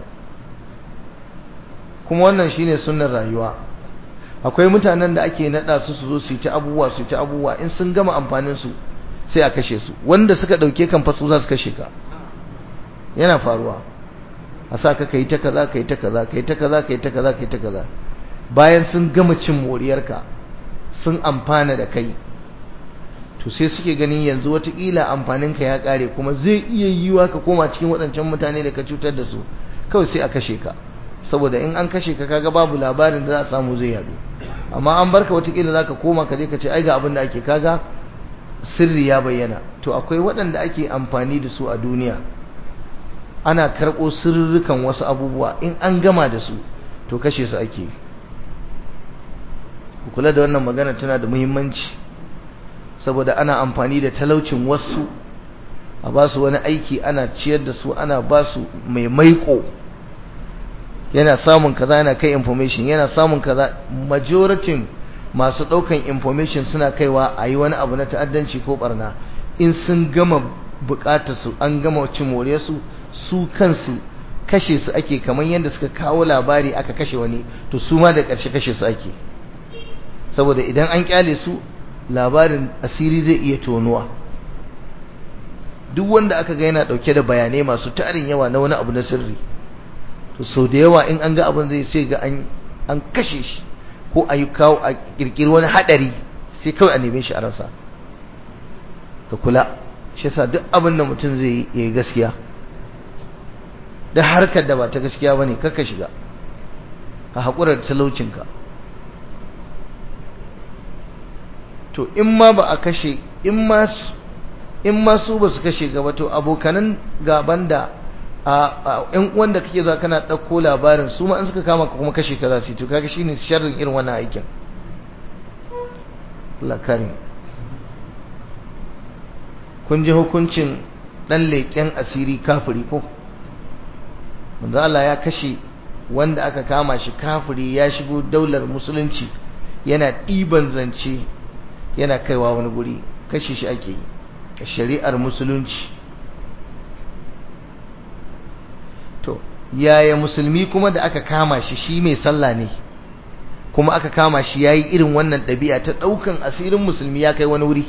S1: kuma wannan shine sunnar rayuwa akwai mutanen da ake naɗa su su zo su yi ta abubuwa su yi ta abubuwa in sun gama amfanin su sai a kashe su wanda suka ɗauke kan fasu za su kashe ka yana faruwa a sa ka kai ta kaza kai ta kaza kai ta kaza kai ta kaza kai ta kaza bayan sun gama cin moriyarka sun amfana da kai to sai suke ganin yanzu watakila amfaninka ya kare kuma zai iya yiwa ka koma cikin waɗancan mutane da ka cutar da su kawai sai a kashe ka saboda in an kashe ka kaga babu labarin da za a samu zai yadu amma an barka watakila za ka koma ka je ka ce ai ga abin da ake kaga sirri ya bayyana to akwai waɗanda ake amfani da su a duniya ana karɓo sirrukan wasu abubuwa in an gama da su to kashe su ake ku kula da wannan magana tana da muhimmanci saboda ana amfani da talaucin wasu a ba su wani aiki ana ciyar da su ana ba su mai maiko yana samun kaza yana kai information yana samun kaza majoritin masu ɗaukan information suna kaiwa a yi wani abu na ta'addanci ko barna in sun gama bukatar su an gama cin more su su kansu kashe su ake kamar yadda suka kawo labari aka kashe wani to su ma da ƙarshe kashe su ake saboda idan an kyale su labarin asiri zai iya tonuwa duk wanda aka ga yana dauke da bayanai masu tarin yawa na wani abu na sirri to sau da yawa in an ga abin zai sai ga an kashe shi ko a yi kawo a kirkiri wani hadari sai kawai a neme shi a rasa ka kula shi yasa duk abin da mutum zai yi gaskiya da harkar da ba ta gaskiya bane kaka shiga ka haƙura da talaucinka to in ma ba a kashe in ma in ma su ba su kashe gaba to abokanan gaban da a ƴan uwan da kake zuwa kana ɗauko labarin su ma in suka kama ka kuma kashe ka za su yi to kaga shine sharrin irin wannan aikin Allah karim kun ji hukuncin dan leƙen asiri kafiri ko manzo Allah ya kashe wanda aka kama shi kafiri ya shigo daular musulunci yana ɗiban zance yana kaiwa wani guri kashe shi ake yi shari'ar musulunci to yaya musulmi kuma da aka kama shi shi mai sallah ne kuma aka kama shi yayi irin wannan ɗabi'a ta ɗaukan asirin musulmi ya kai wani wuri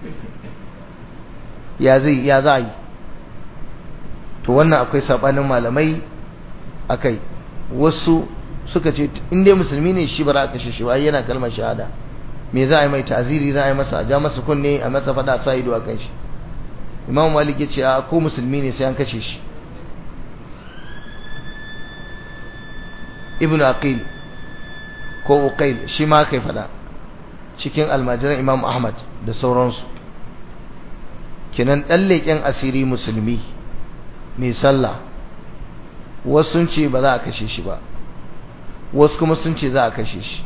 S1: ya zai ya za yi to wannan akwai sabanin malamai akai wasu suka ce in dai musulmi ne shi bara aka shi wai yana kalmar shahada me za a yi mai ta'ziri za a yi masa a ja masa kunne a masa fada sa ido a kan shi imam malik ya ce a ko musulmi ne sai an kashe shi ibn aqil ko uqail shi ma kai fada cikin almajiran imam ahmad da sauransu kinan dan leƙen asiri musulmi mai sallah wasu sun ce ba za a kashe shi ba wasu kuma sun ce za a kashe shi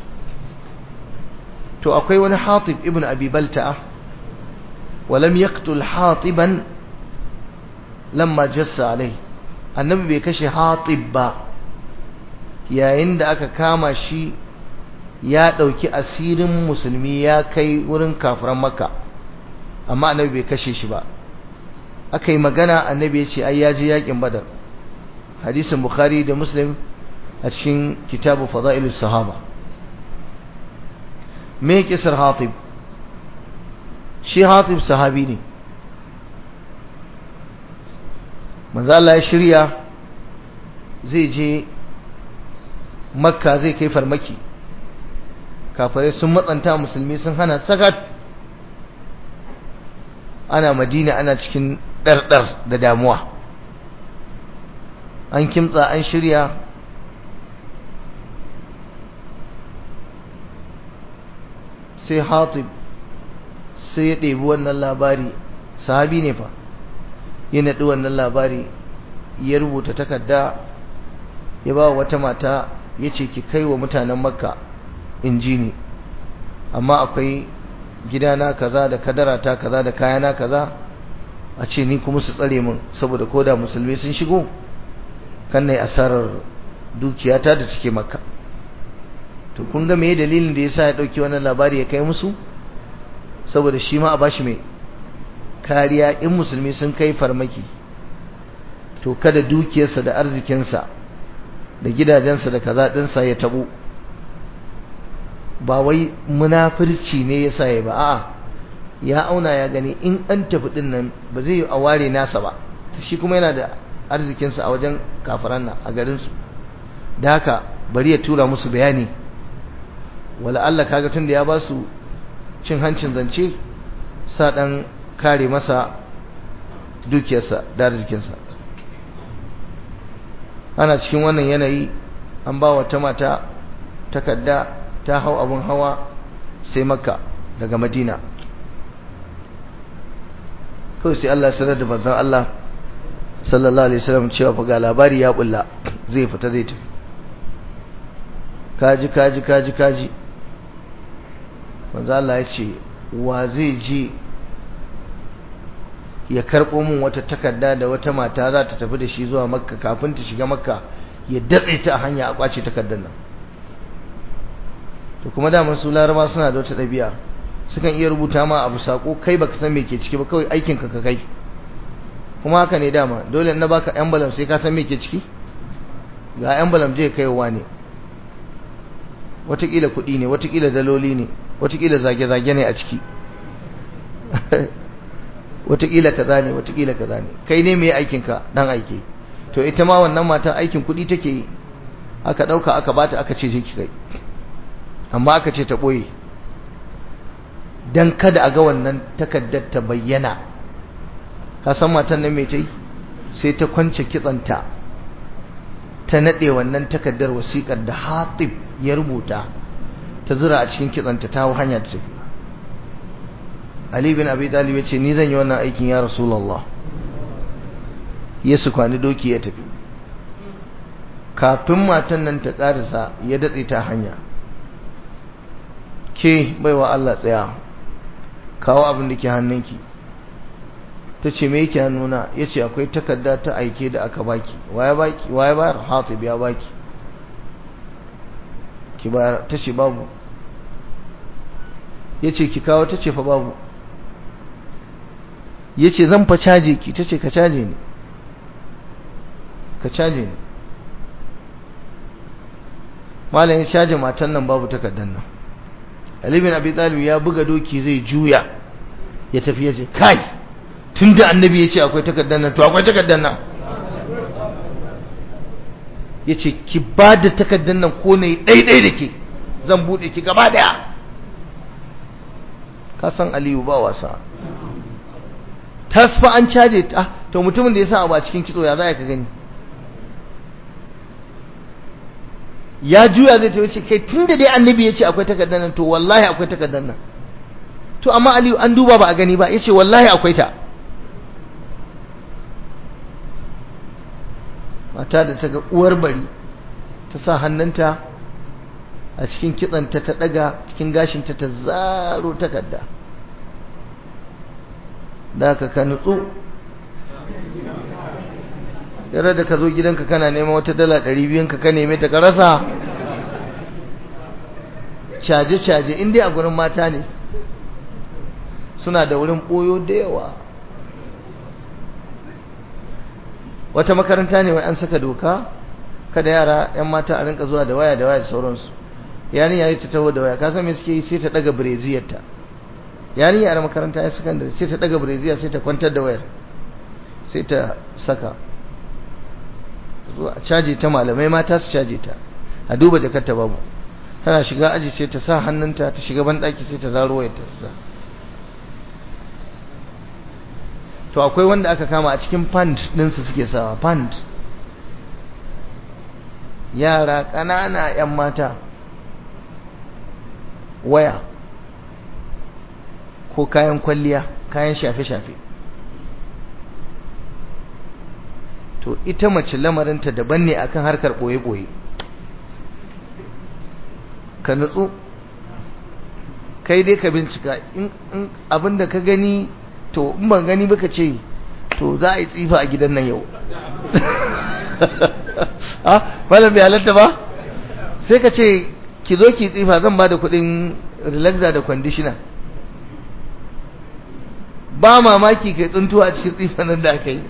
S1: to akwai wani hatib ibn abi balta'a walam yaqtul hatiban lamma jassa alai annabi bai kashe hatib ba yayin da aka kama shi ya dauki asirin musulmi ya kai wurin kafiran makka amma annabi bai kashe shi ba aka yi magana annabi ya ce ai ya je yakin badar hadisin bukhari da muslim a cikin kitabu fada'ilus sahaba me kisar hatib shi hatib sahabi ne manzo Allah ya shirya zai je makka zai kai farmaki kafirai sun matsanta musulmi sun hana sakat ana madina ana cikin ɗarɗar da damuwa an kimtsa an shirya sai hatib sai ya ɗebi wannan labari sahabi ne fa ya naɗi wannan labari ya rubuta takarda ya ba wata mata ya ce ki kai wa mutanen makka in ji ni amma akwai gidana kaza da kadarata kaza da kayana kaza a ce ni kuma su tsare min saboda koda musulmi sun shigo kan na asarar dukiyata da suke makka to kun ga meye dalilin da yasa ya dauki wannan labari ya kai musu saboda shi ma a bashi mai kariya in musulmi sun kai farmaki to kada dukiyarsa da arzikinsa da gidajensa da kaza dinsa ya tabo ba wai munafirci ne yasa ya ba a'a ya auna ya gani in an tafi din nan ba zai yi a ware nasa ba shi kuma yana da arzikinsa a wajen kafiran nan a garinsu da haka bari ya tura musu bayani wala Allah kaga tun da ya ba su cin hancin zance sa dan kare masa dukiyarsa da arzikinsa ana cikin wannan yanayi an ba wata mata takarda ta hau abin hawa sai makka daga madina kawai sai Allah sanar da manzon Allah sallallahu alaihi wasallam cewa fa ga labari ya bulla zai fita zai tafi kaji kaji kaji kaji manzon Allah ya ce wa zai je ya karɓo min wata takarda da wata mata za ta tafi da shi zuwa makka kafin ta shiga makka ya datse ta a hanya a kwace takardar nan to kuma da su laraba suna da wata ɗabi'a sukan iya rubuta ma abu sako kai baka san me ke ciki ba kawai aikin ka ka kai kuma haka ne dama dole na baka envelope sai ka san me ke ciki ga envelope je kaiwa ne watakila kuɗi ne watakila daloli ne watakila zage-zage ne a ciki watakila kaza ne watakila kaza ne kai ne mai aikin ka dan aike to ita ma wannan matan aikin kuɗi take yi aka ɗauka aka bata aka ce je ki kai amma aka ce ta ɓoye don kada a ga wannan takaddar ta bayyana ka san matan nan mai ta yi sai ta kwance kitsanta ta naɗe wannan takaddar wasiƙar da hatib ya rubuta ta zura a cikin kitsanta ta hau hanya ta tafi Ali bin Abi Talib ya ce ni zan yi wannan aikin ya Rasulullah ya su kwani doki ya tafi kafin matan nan ta ƙarisa ya datse ta hanya ke baiwa Allah tsaya kawo abin da ke hannunki ta ce me yake hannuna ya ce akwai takarda ta aike da aka baki waya baki waya bayar hatib ya baki ki bayar ta ce babu ya ce ki kawo ta ce fa babu ya ce zan fa caje ki ta ce ka caje ni ka caje ni malam ya caje matan nan babu takardar nan Ali bin Abi Talib ya buga doki zai juya ya tafi ya ce kai tunda annabi ya ce akwai takardar nan to akwai takardar nan ya ce ki ba da takardar nan ko na yi ɗaiɗai da ke zan buɗe ki gaba ɗaya ka san aliyu ba wasa tasfa an caje ta to mutumin da ya sa abu a cikin kitso ya za ka gani ya juya zai ta wuce kai tun da dai annabi ya ce akwai takardar nan to wallahi akwai takardar nan to amma aliyu an duba ba a gani ba ya ce wallahi akwai ta mata da ta ga uwar bari ta sa hannunta a cikin kitsanta ta daga cikin gashinta ta zaro takarda da ka ka nutsu yara da ka zo gidanka kana neman wata dala ɗari biyun ka ka neme ta ka rasa caje-caje inda a gurin mata ne suna da wurin ɓoyo da yawa wata makaranta ne wai an saka doka kada yara 'yan mata a rinka zuwa da waya da waya da sauransu yarinya ya ta taho da waya ka san me suke yi sai ta daga breziyarta yarinya a makaranta ya sakandare sai ta daga breziya sai ta kwantar da wayar sai ta saka zuwa caje ta malamai mata su caje ta a duba jakarta babu tana shiga aji sai ta sa hannunta ta shiga banɗaki sai ta zaro wayar ta sa to akwai wanda aka kama a cikin pant ɗinsu suke sawa pant yara ƙanana 'yan mata waya ko kayan kwalliya kayan shafe-shafe to ita mace lamarinta daban ne akan harkar ɓoye-ɓoye ka nutsu kai dai ka bincika in abinda ka gani to in ban gani baka ce to za a yi tsifa a gidan nan yau ah malam bai halatta ba sai ka ce ki zo ki tsifa zan ba da kudin relaxer da conditioner ba mamaki kai tsuntuwa a cikin tsifa nan da aka yi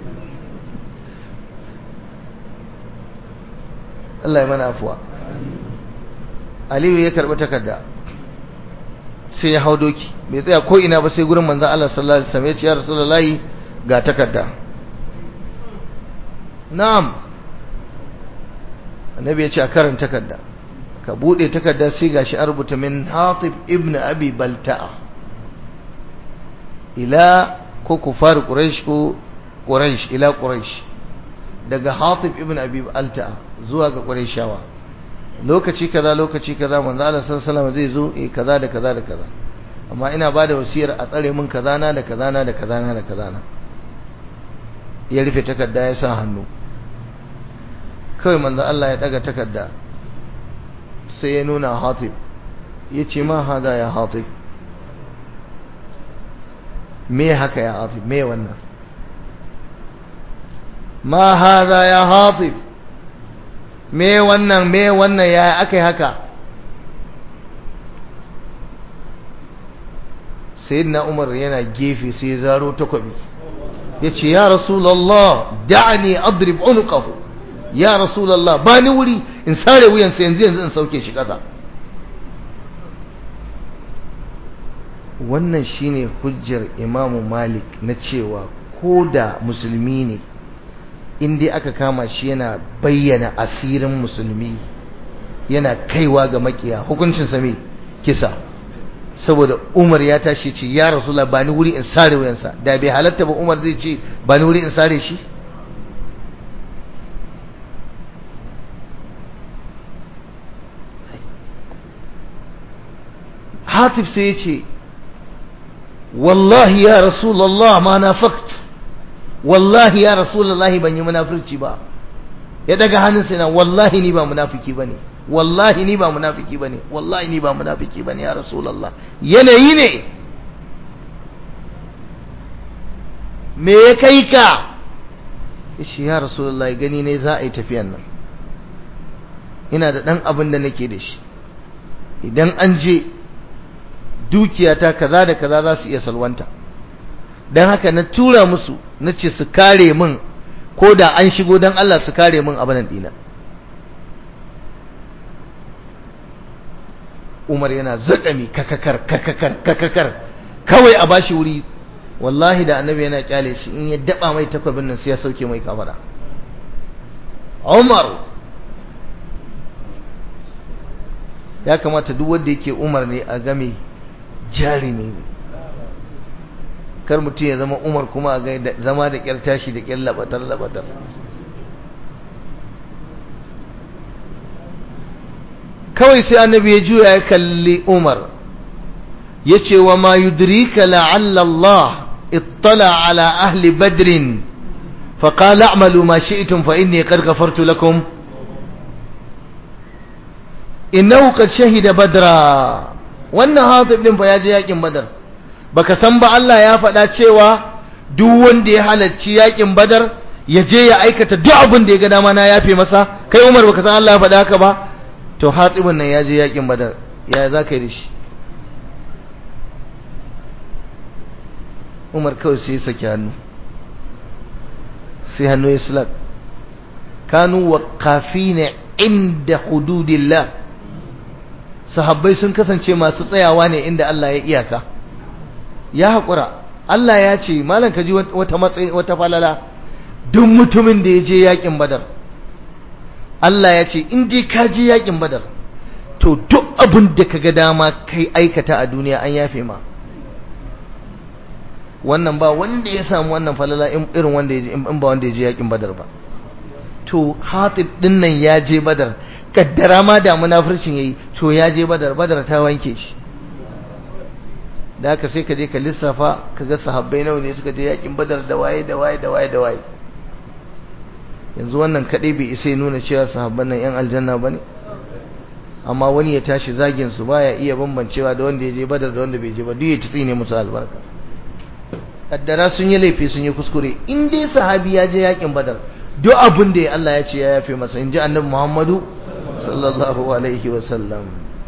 S1: Allah ya mana afuwa Aliyu ya karɓi takarda sai ya hau doki bai tsaya ko ina ba sai gurin manzan Allah sallallahu alaihi wasallam ya ce ya rasulullahi ga takarda na'am annabi ya ce a karanta takarda ka bude takarda sai gashi an rubuta min Hatib ibn Abi Balta'a ila ko kufar Quraysh ko Quraysh ila Quraysh daga Hatib ibn Abi Balta'a zuwa ga Qurayshawa lokaci kaza lokaci kaza manzo Allah sallallahu alaihi zai zo eh kaza da kaza da kaza amma ina bada wasiyar a tsare min kaza na da kaza na da kaza na da kaza na ya rufe takarda ya sa hannu kawai manzo Allah ya daga takarda sai ya nuna Hatib yace ma hada ya Hatib me haka ya Hatib me wannan ma hada ya Hatib me wannan me wannan ya aka yi haka sayyidina umar yana gefe sai ya zaro takwabi ya ce ya rasulallah da'ani adrib unuqahu ya rasulallah ba ni wuri in sare wuyansa yanzu yanzu in sauke shi ƙasa wannan shine hujjar imamu malik na cewa ko da musulmi ne in dai aka kama shi yana bayyana asirin musulmi yana kaiwa ga makiya hukuncin same kisa saboda umar ya tashi ce ya rasula ba ni wuri in sare wuyansa da bai halatta ba umar zai ce ba ni wuri in sare shi hatif sai ya ce wallahi ya rasulallah ma na fakt wallahi ya rasulullahi ban yi munafurci ba ya daga hannunsa yana wallahi ni ba munafiki bane wallahi ni ba munafiki bane wallahi ni ba munafiki bane ya rasulullah yanayi ne me ya kai ka yace ya rasulullahi gani ne za a yi tafiyan nan ina da dan abin da nake da shi idan an je dukiyata kaza da kaza za su iya salwanta don haka na tura musu na ce su kare min ko da an shigo don Allah su kare min abin dina Umar yana zaƙami kakakar kakakar kakakar kawai a bashi wuri wallahi da annabi yana kyale shi in ya daba mai takwabin nan sai ya sauke mai kafara Umar ya kamata duk wanda yake Umar ne a game jarumi ne kar mutum ya zama Umar kuma a ga zama da kyar tashi da kyar labatar labatar kawai sai annabi ya juya ya kalli Umar ya ce wa ma yudrika la'alla Allah ittala ala ahli badrin فقال اعملوا ما شئتم فإني قد غفرت لكم إنه قد شهد بدرا wannan hatib din fa ya je yakin badar baka san ba Allah ya faɗa cewa duk wanda ya halarci yakin badar ya je ya aikata duk abin da ya ga dama na yafe masa kai Umar baka san Allah ya faɗa haka ba to hatibin nan ya je yakin badar ya za ka yi da shi Umar kawai sai ya saki hannu sai hannu ya sulak kanu waqafina inda hududillah sahabbai sun kasance masu tsayawa ne inda Allah ya iyaka ya haƙura Allah ya ce malam ka ji wata matsayi wata falala duk mutumin da ya je yakin badar Allah ya ce in dai ka je yakin badar to duk abin da ka ga dama kai aikata a duniya an yafe ma wannan ba wanda ya samu wannan falala irin wanda ya in ba wanda ya je yakin badar ba to hatib din nan ya je badar kaddara ma da munafircin yayi to ya je badar badar ta wanke shi da haka sai ka je ka lissafa ka ga sahabbai nawa ne suka je yakin badar da waye da waye da waye da waye yanzu wannan kadai bai isa ya nuna cewa sahabban nan yan aljanna bane amma wani ya tashi zagin su baya iya bambancewa da wanda ya je badar da wanda bai je ba duk ya tsine musu albarka kaddara sun yi laifi sun yi kuskure in dai sahabi ya je yakin badar duk abin da Allah ya ce ya yafe masa in ji annabi Muhammadu sallallahu alaihi wasallam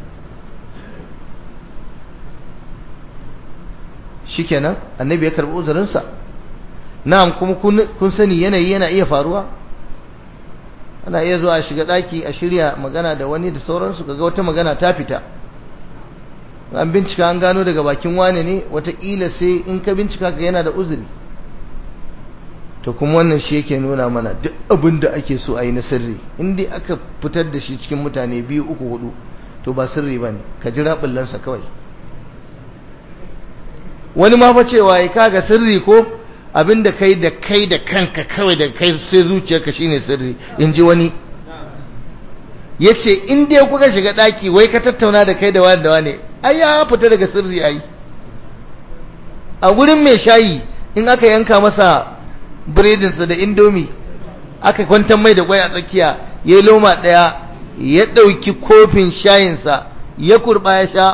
S1: shikenan annabi ya karbi uzurinsa na'am kuma kun sani yanayi yana iya faruwa ana iya zuwa a shiga daki a shirya magana da wani da sauransu kaga wata magana ta fita an bincika an gano daga bakin wane ne wataƙila sai in ka bincika ka yana da uzuri to kuma wannan shi yake nuna mana duk abin da ake so a yi na sirri in dai aka fitar da shi cikin mutane biyu uku hudu to ba sirri ba ne ka jira ɓullansa kawai wani ma fa cewa ya kaga sirri ko abin da kai da kai da kanka kawai da kai sai zuciyarka shine sirri in ji wani ya ce in dai kuka shiga ɗaki wai ka tattauna da kai da wani da wani ai ya fita daga sirri ai a wurin mai shayi in aka yanka masa biredinsa da indomi aka kwantar mai da kwai a tsakiya ya yi loma ɗaya ya ɗauki kofin shayinsa ya kurɓa ya sha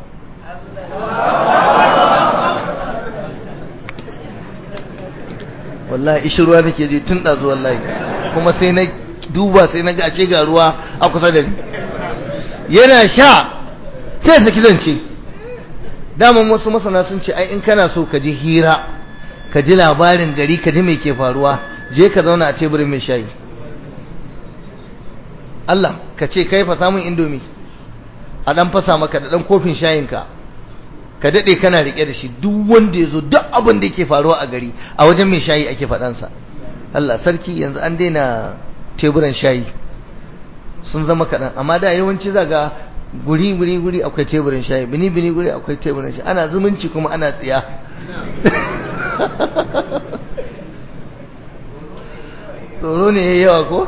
S1: wallahi ishi ruwa nake je tun ɗazu wallahi kuma sai na duba sai na gace ga ruwa a kusa da ni yana sha sai saki zance daman wasu masana sun ce ai in kana so ka ji hira ka ji labarin gari ka ji mai ke faruwa je ka zauna a teburin mai shayi Allah ka ce kai fa samun indomi a dan fasa maka da dan kofin shayinka ka dade kana rike da shi duk wanda yazo duk abin da yake faruwa a gari a wajen mai shayi ake faɗansa Allah sarki yanzu an daina teburan shayi sun zama kaɗan amma da yawanci zaga guri guri guri akwai teburin shayi bini bini guri akwai teburin shayi ana zumunci kuma ana tsiya tsoro ne ya yawa ko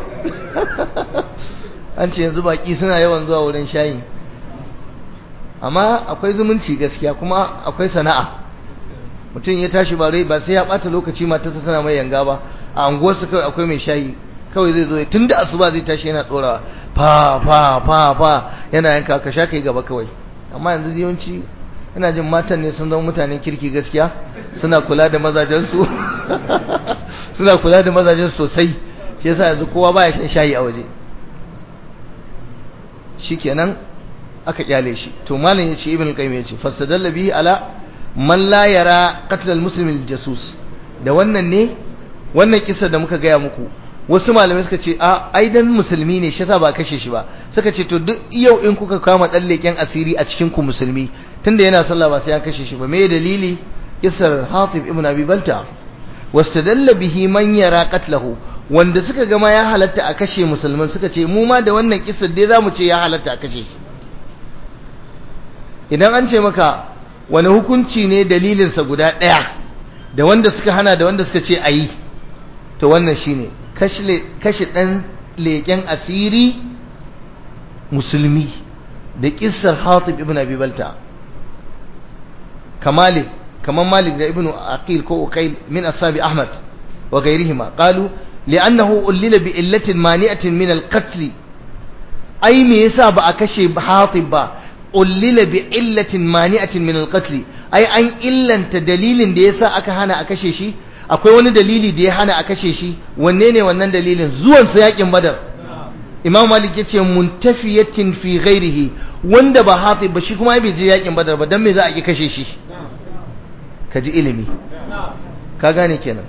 S1: an ce yanzu baki suna yawan zuwa wurin shayi amma akwai zumunci gaskiya kuma akwai sana'a mutum ya tashi ba rai ba sai ya bata lokaci matarsa tana mai yanga ba a anguwarsa kawai akwai mai shayi kawai zai zo tun da asuba zai tashi yana tsorawa fa fa fa fa yana yanka ka sha kai gaba kawai amma yanzu yawanci ina jin matan ne sun zama mutanen kirki gaskiya suna kula da mazajensu suna kula da mazajen sosai shi yasa yanzu kowa baya shan shayi a waje shikenan aka kyale shi to malam yace ibn al-qayyim yace fasadalla bihi ala man la yara qatl al-muslim al-jasus da wannan ne wannan kisa da muka gaya muku wasu malamai suka ce a ai dan musulmi ne shi yasa ba kashe shi ba suka ce to duk yau in kuka kama dan leken asiri a cikin ku musulmi tunda yana sallah ba sai an kashe shi ba me dalili kisar Hatib ibn Abi Balta wastadalla bihi man yara qatlahu wanda suka gama ya halatta a kashe musulman suka ce mu ma da wannan kisar dai zamu ce ya halatta a kashe shi idan an ce maka wani hukunci ne dalilinsa guda ɗaya da wanda suka hana da wanda suka ce a yi to wannan shine kashe ɗan leƙen asiri musulmi da ƙisar hatib ibn abi balta kamalik kamar malik da ibn aqil ko uqayl min ashabi ahmad wa ghayrihima qalu li'annahu ullila bi illatin mani'atin min al-qatl ai me yasa ba a kashe hatib ba ullila bi illatin mani'atin min al-qatl ai an illanta dalilin da yasa aka hana a kashe shi akwai wani dalili da ya hana a kashe shi wanne ne wannan dalilin zuwan sa yakin badar imam malik yace muntafiyatin fi ghairihi wanda ba hatib ba shi kuma bai je yakin badar ba dan me za a ki kashe shi kaji ilimi ka gane kenan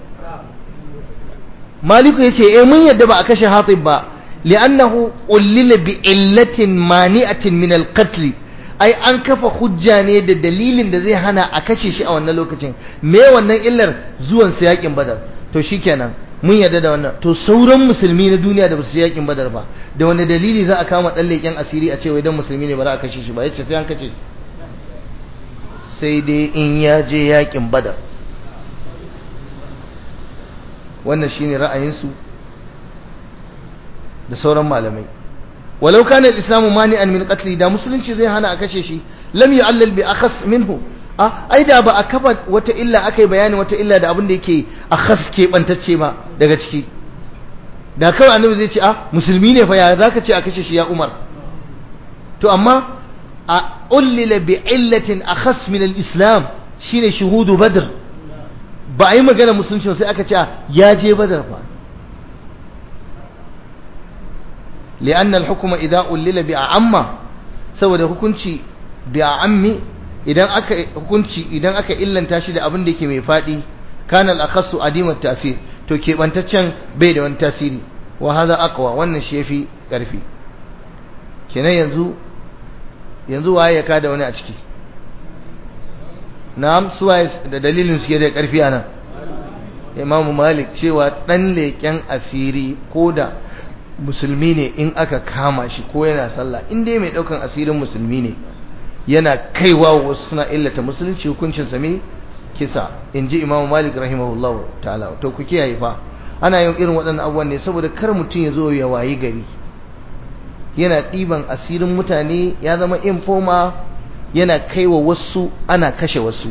S1: maliku yace eh mun yadda ba a kashe hatib ba li'annahu ullila bi illatin mani'atin min al-qatl ai an kafa hujja ne da dalilin da zai hana a kashe shi a wannan lokacin me wannan illar zuwan sa yakin badar to shikenan mun yarda da wannan to sauran musulmi na duniya da basu yakin badar ba da wani dalili za a kama dan leken asiri a ce wai dan musulmi ne ba za a kashe shi ba yace sai an kashe shi sai dai in ya je yakin badar wannan shine ra'ayinsu da sauran malamai walau kana al-islamu mani'an min qatli da musulunci zai hana a kashe shi lam yu'allal bi akhas minhu a ai da ba a kafa wata illa akai bayani wata illa da abin da yake akhas ke bantacce ba daga ciki da kawai annabi zai ce a musulmi ne fa ya zaka ce a kashe shi ya umar to amma a ullila bi illatin akhas min al-islam shine shuhudu badr ba a yi magana musulunci sai aka ce ya je badar fa لأن الحكم إذا أولل بأعمى saboda hukunci da ammi idan aka hukunci idan aka illanta shi da abin da yake mai fadi kana al-akhassu adimat tasir to kebantaccen bai da wani tasiri wa hadha aqwa wannan shi yafi karfi kenan yanzu yanzu waye ya kada wani a ciki na'am su waye da dalilin su da karfi anan Imam Malik cewa dan leken asiri koda musulmi ne in aka kama shi ko yana sallah in dai mai daukan asirin musulmi ne yana kaiwa wasu suna illata musulunci hukuncin sa me kisa inji imamu malik rahimahullahu ta'ala to ku kiyaye fa ana yin irin waɗannan abubuwan ne saboda kar mutum ya zo ya wayi gari yana ɗiban asirin mutane ya zama informa yana kaiwa wasu ana kashe wasu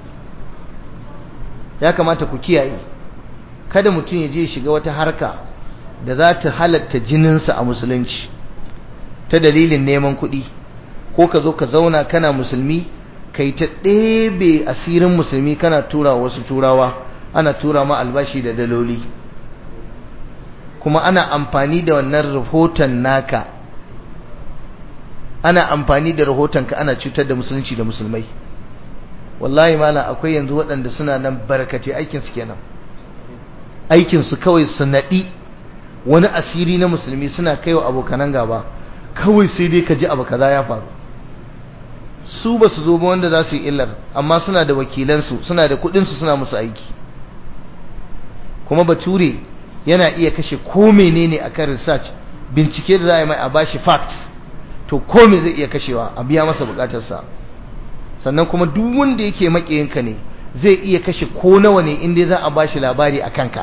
S1: ya kamata ku kiyaye kada mutum ya je shiga wata harka da za ta halatta jininsa a musulunci ta dalilin neman kuɗi ko ka zo ka zauna kana musulmi ka yi ta ɗebe asirin musulmi kana tura wasu turawa ana tura ma albashi da daloli kuma ana amfani da wannan rahoton naka ana amfani da rahotonka ana cutar da musulunci da musulmai wallahi mala akwai yanzu waɗanda suna nan barkace aikinsu kenan aikinsu kawai su naɗi wani asiri na musulmi suna kai wa abokanan gaba kawai sai dai ka ji abu kaza ya faru su ba su zo ba wanda za su yi illar amma suna da wakilansu suna da kudinsu suna musu aiki kuma bature yana iya kashe ko menene akan research bincike da za a yi mai a bashi facts to ko me zai iya kashewa a biya masa bukatarsa sannan kuma duk wanda yake makiyinka ne zai iya kashe ko nawa ne inda za a bashi labari a kanka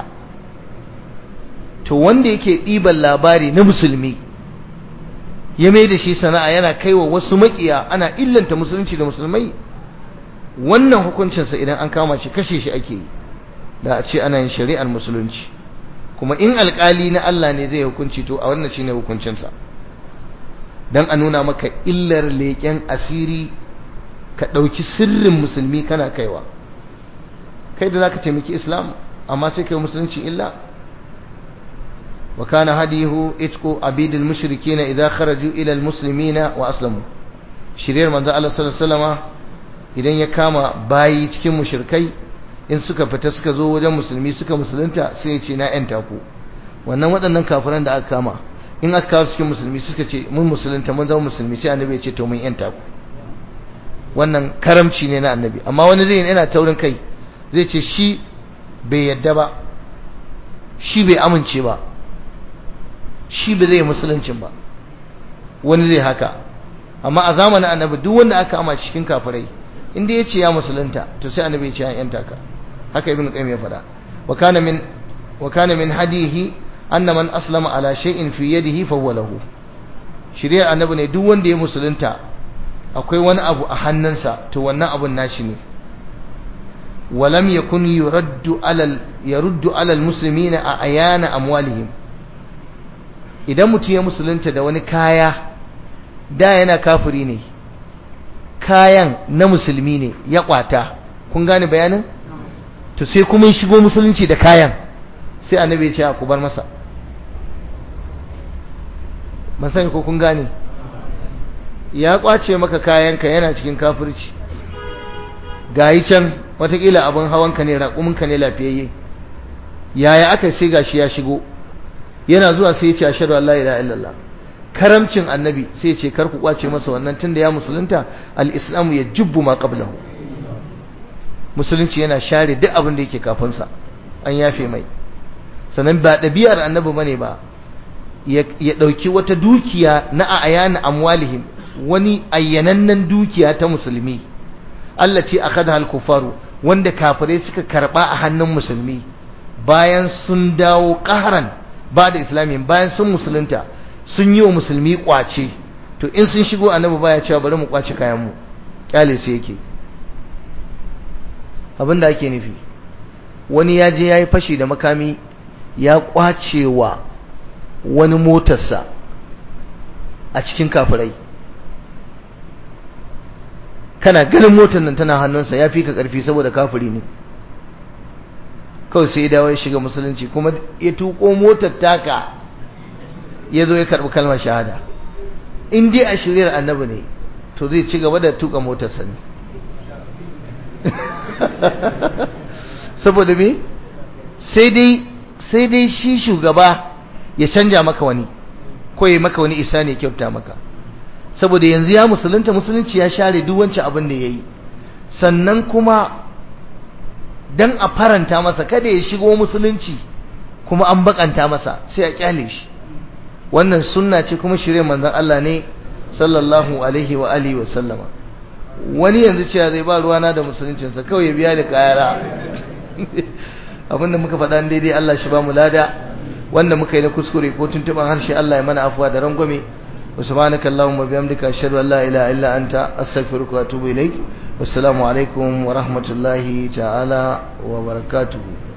S1: to wanda yake ɗiban labari na musulmi ya mai da shi sana'a yana kaiwa wasu makiya ana illanta musulunci da musulmai wannan hukuncinsa idan an kama shi kashe shi ake yi da a ce ana yin shari'ar musulunci kuma in alkali na Allah ne zai hukunci to a wannan shine hukuncinsa dan a nuna maka illar leƙen asiri ka ɗauki sirrin musulmi kana kaiwa kai da zaka taimaki islam amma sai kai musulunci illa wa kana hadihu itqu abidil mushrikeena idza kharaju ila almuslimina wa aslamu shiriyar manzo Allah sallallahu alaihi wasallama idan ya kama bayi cikin mushrikai in suka fita suka zo wajen musulmi suka musulunta sai ya ce na yanta ku wannan waɗannan kafiran da aka kama in aka kawo cikin musulmi suka ce mun musulunta mun zama musulmi sai annabi ya ce to mun yanta ku wannan karamci ne na annabi amma wani zai yana taurin kai zai ce shi bai yadda ba shi bai amince ba shi bai zai musuluncin ba wani zai haka amma a zamanin annabi duk wanda aka ama cikin kafirai inda ya ce ya musulunta to sai annabi ya ce ya yanta ka haka ibn qayyim ya faɗa wa kana min wa kana min hadihi anna man aslama ala shay'in fi yadihi fa huwa lahu shari'a annabi ne duk wanda ya musulunta akwai wani abu a hannunsa to wannan abun nashi ne walam yakun yuraddu alal yaruddu alal muslimina a ayana amwalihim idan mutum ya musulunta da wani kaya da yana kafiri ne kayan na musulmi ne ya kwata kun gane bayanin to sai kuma shigo musulunci da kayan sai annabi ya ce ku bar masa ban sani ko kun gane ya kwace maka kayanka yana cikin kafirci gayi can watakila abin hawanka ne raƙuminka ne lafiyayye yaya aka sai gashi ya shigo yana zuwa sai ya ce ashhadu an la ilaha illallah karamcin annabi sai ya ce kar ku kwace masa wannan tunda ya musulunta al-islamu ya jubbu ma qablahu musulunci yana share duk abin da yake kafin sa an yafe mai sannan ba ɗabi'ar annabi bane ba ya ɗauki wata dukiya na ayana amwalihim wani ayyanannen dukiya ta musulmi Allah ce akhadha al-kufaru wanda kafirai suka karba a hannun musulmi bayan sun dawo ƙaharan ba da islamin bayan sun musulunta sun yi wa musulmi kwace to in sun shigo annabi baya cewa bari mu kwace kayan mu kyale su yake abinda ake nufi wani ya je yayi fashi da makami ya kwace wa wani motarsa a cikin kafirai kana ganin motar nan tana hannunsa ya fi ka karfi saboda kafiri ne kawai sai ya dawo ya shiga musulunci kuma ya tuko motar taka ya zo ya karɓi kalmar shahada in dai a shiryar annabi ne to zai ci gaba da tuka motarsa ne saboda me sai dai sai dai shi shugaba ya canja maka wani ko ya maka wani isa ne kyauta maka saboda yanzu ya musulunta musulunci ya share duk wancan abin da ya yi sannan kuma dan a faranta masa kada ya shigo musulunci kuma an bakanta masa sai a kyale shi wannan sunna ce kuma shirye manzon Allah ne sallallahu alaihi wa alihi wa sallama wani yanzu cewa zai ba ruwana da musuluncinsa kawai ya biya da kayara abinda muka faɗa daidai Allah shi ba mu lada wanda muka yi na kuskure ko tuntuban harshe Allah ya mana afuwa da rangwame wa subhanaka allahumma bihamdika ashhadu an la ilaha illa anta astaghfiruka wa atubu ilaik wassalamu alaikum wa rahmatullahi ta'ala wa barakatuhu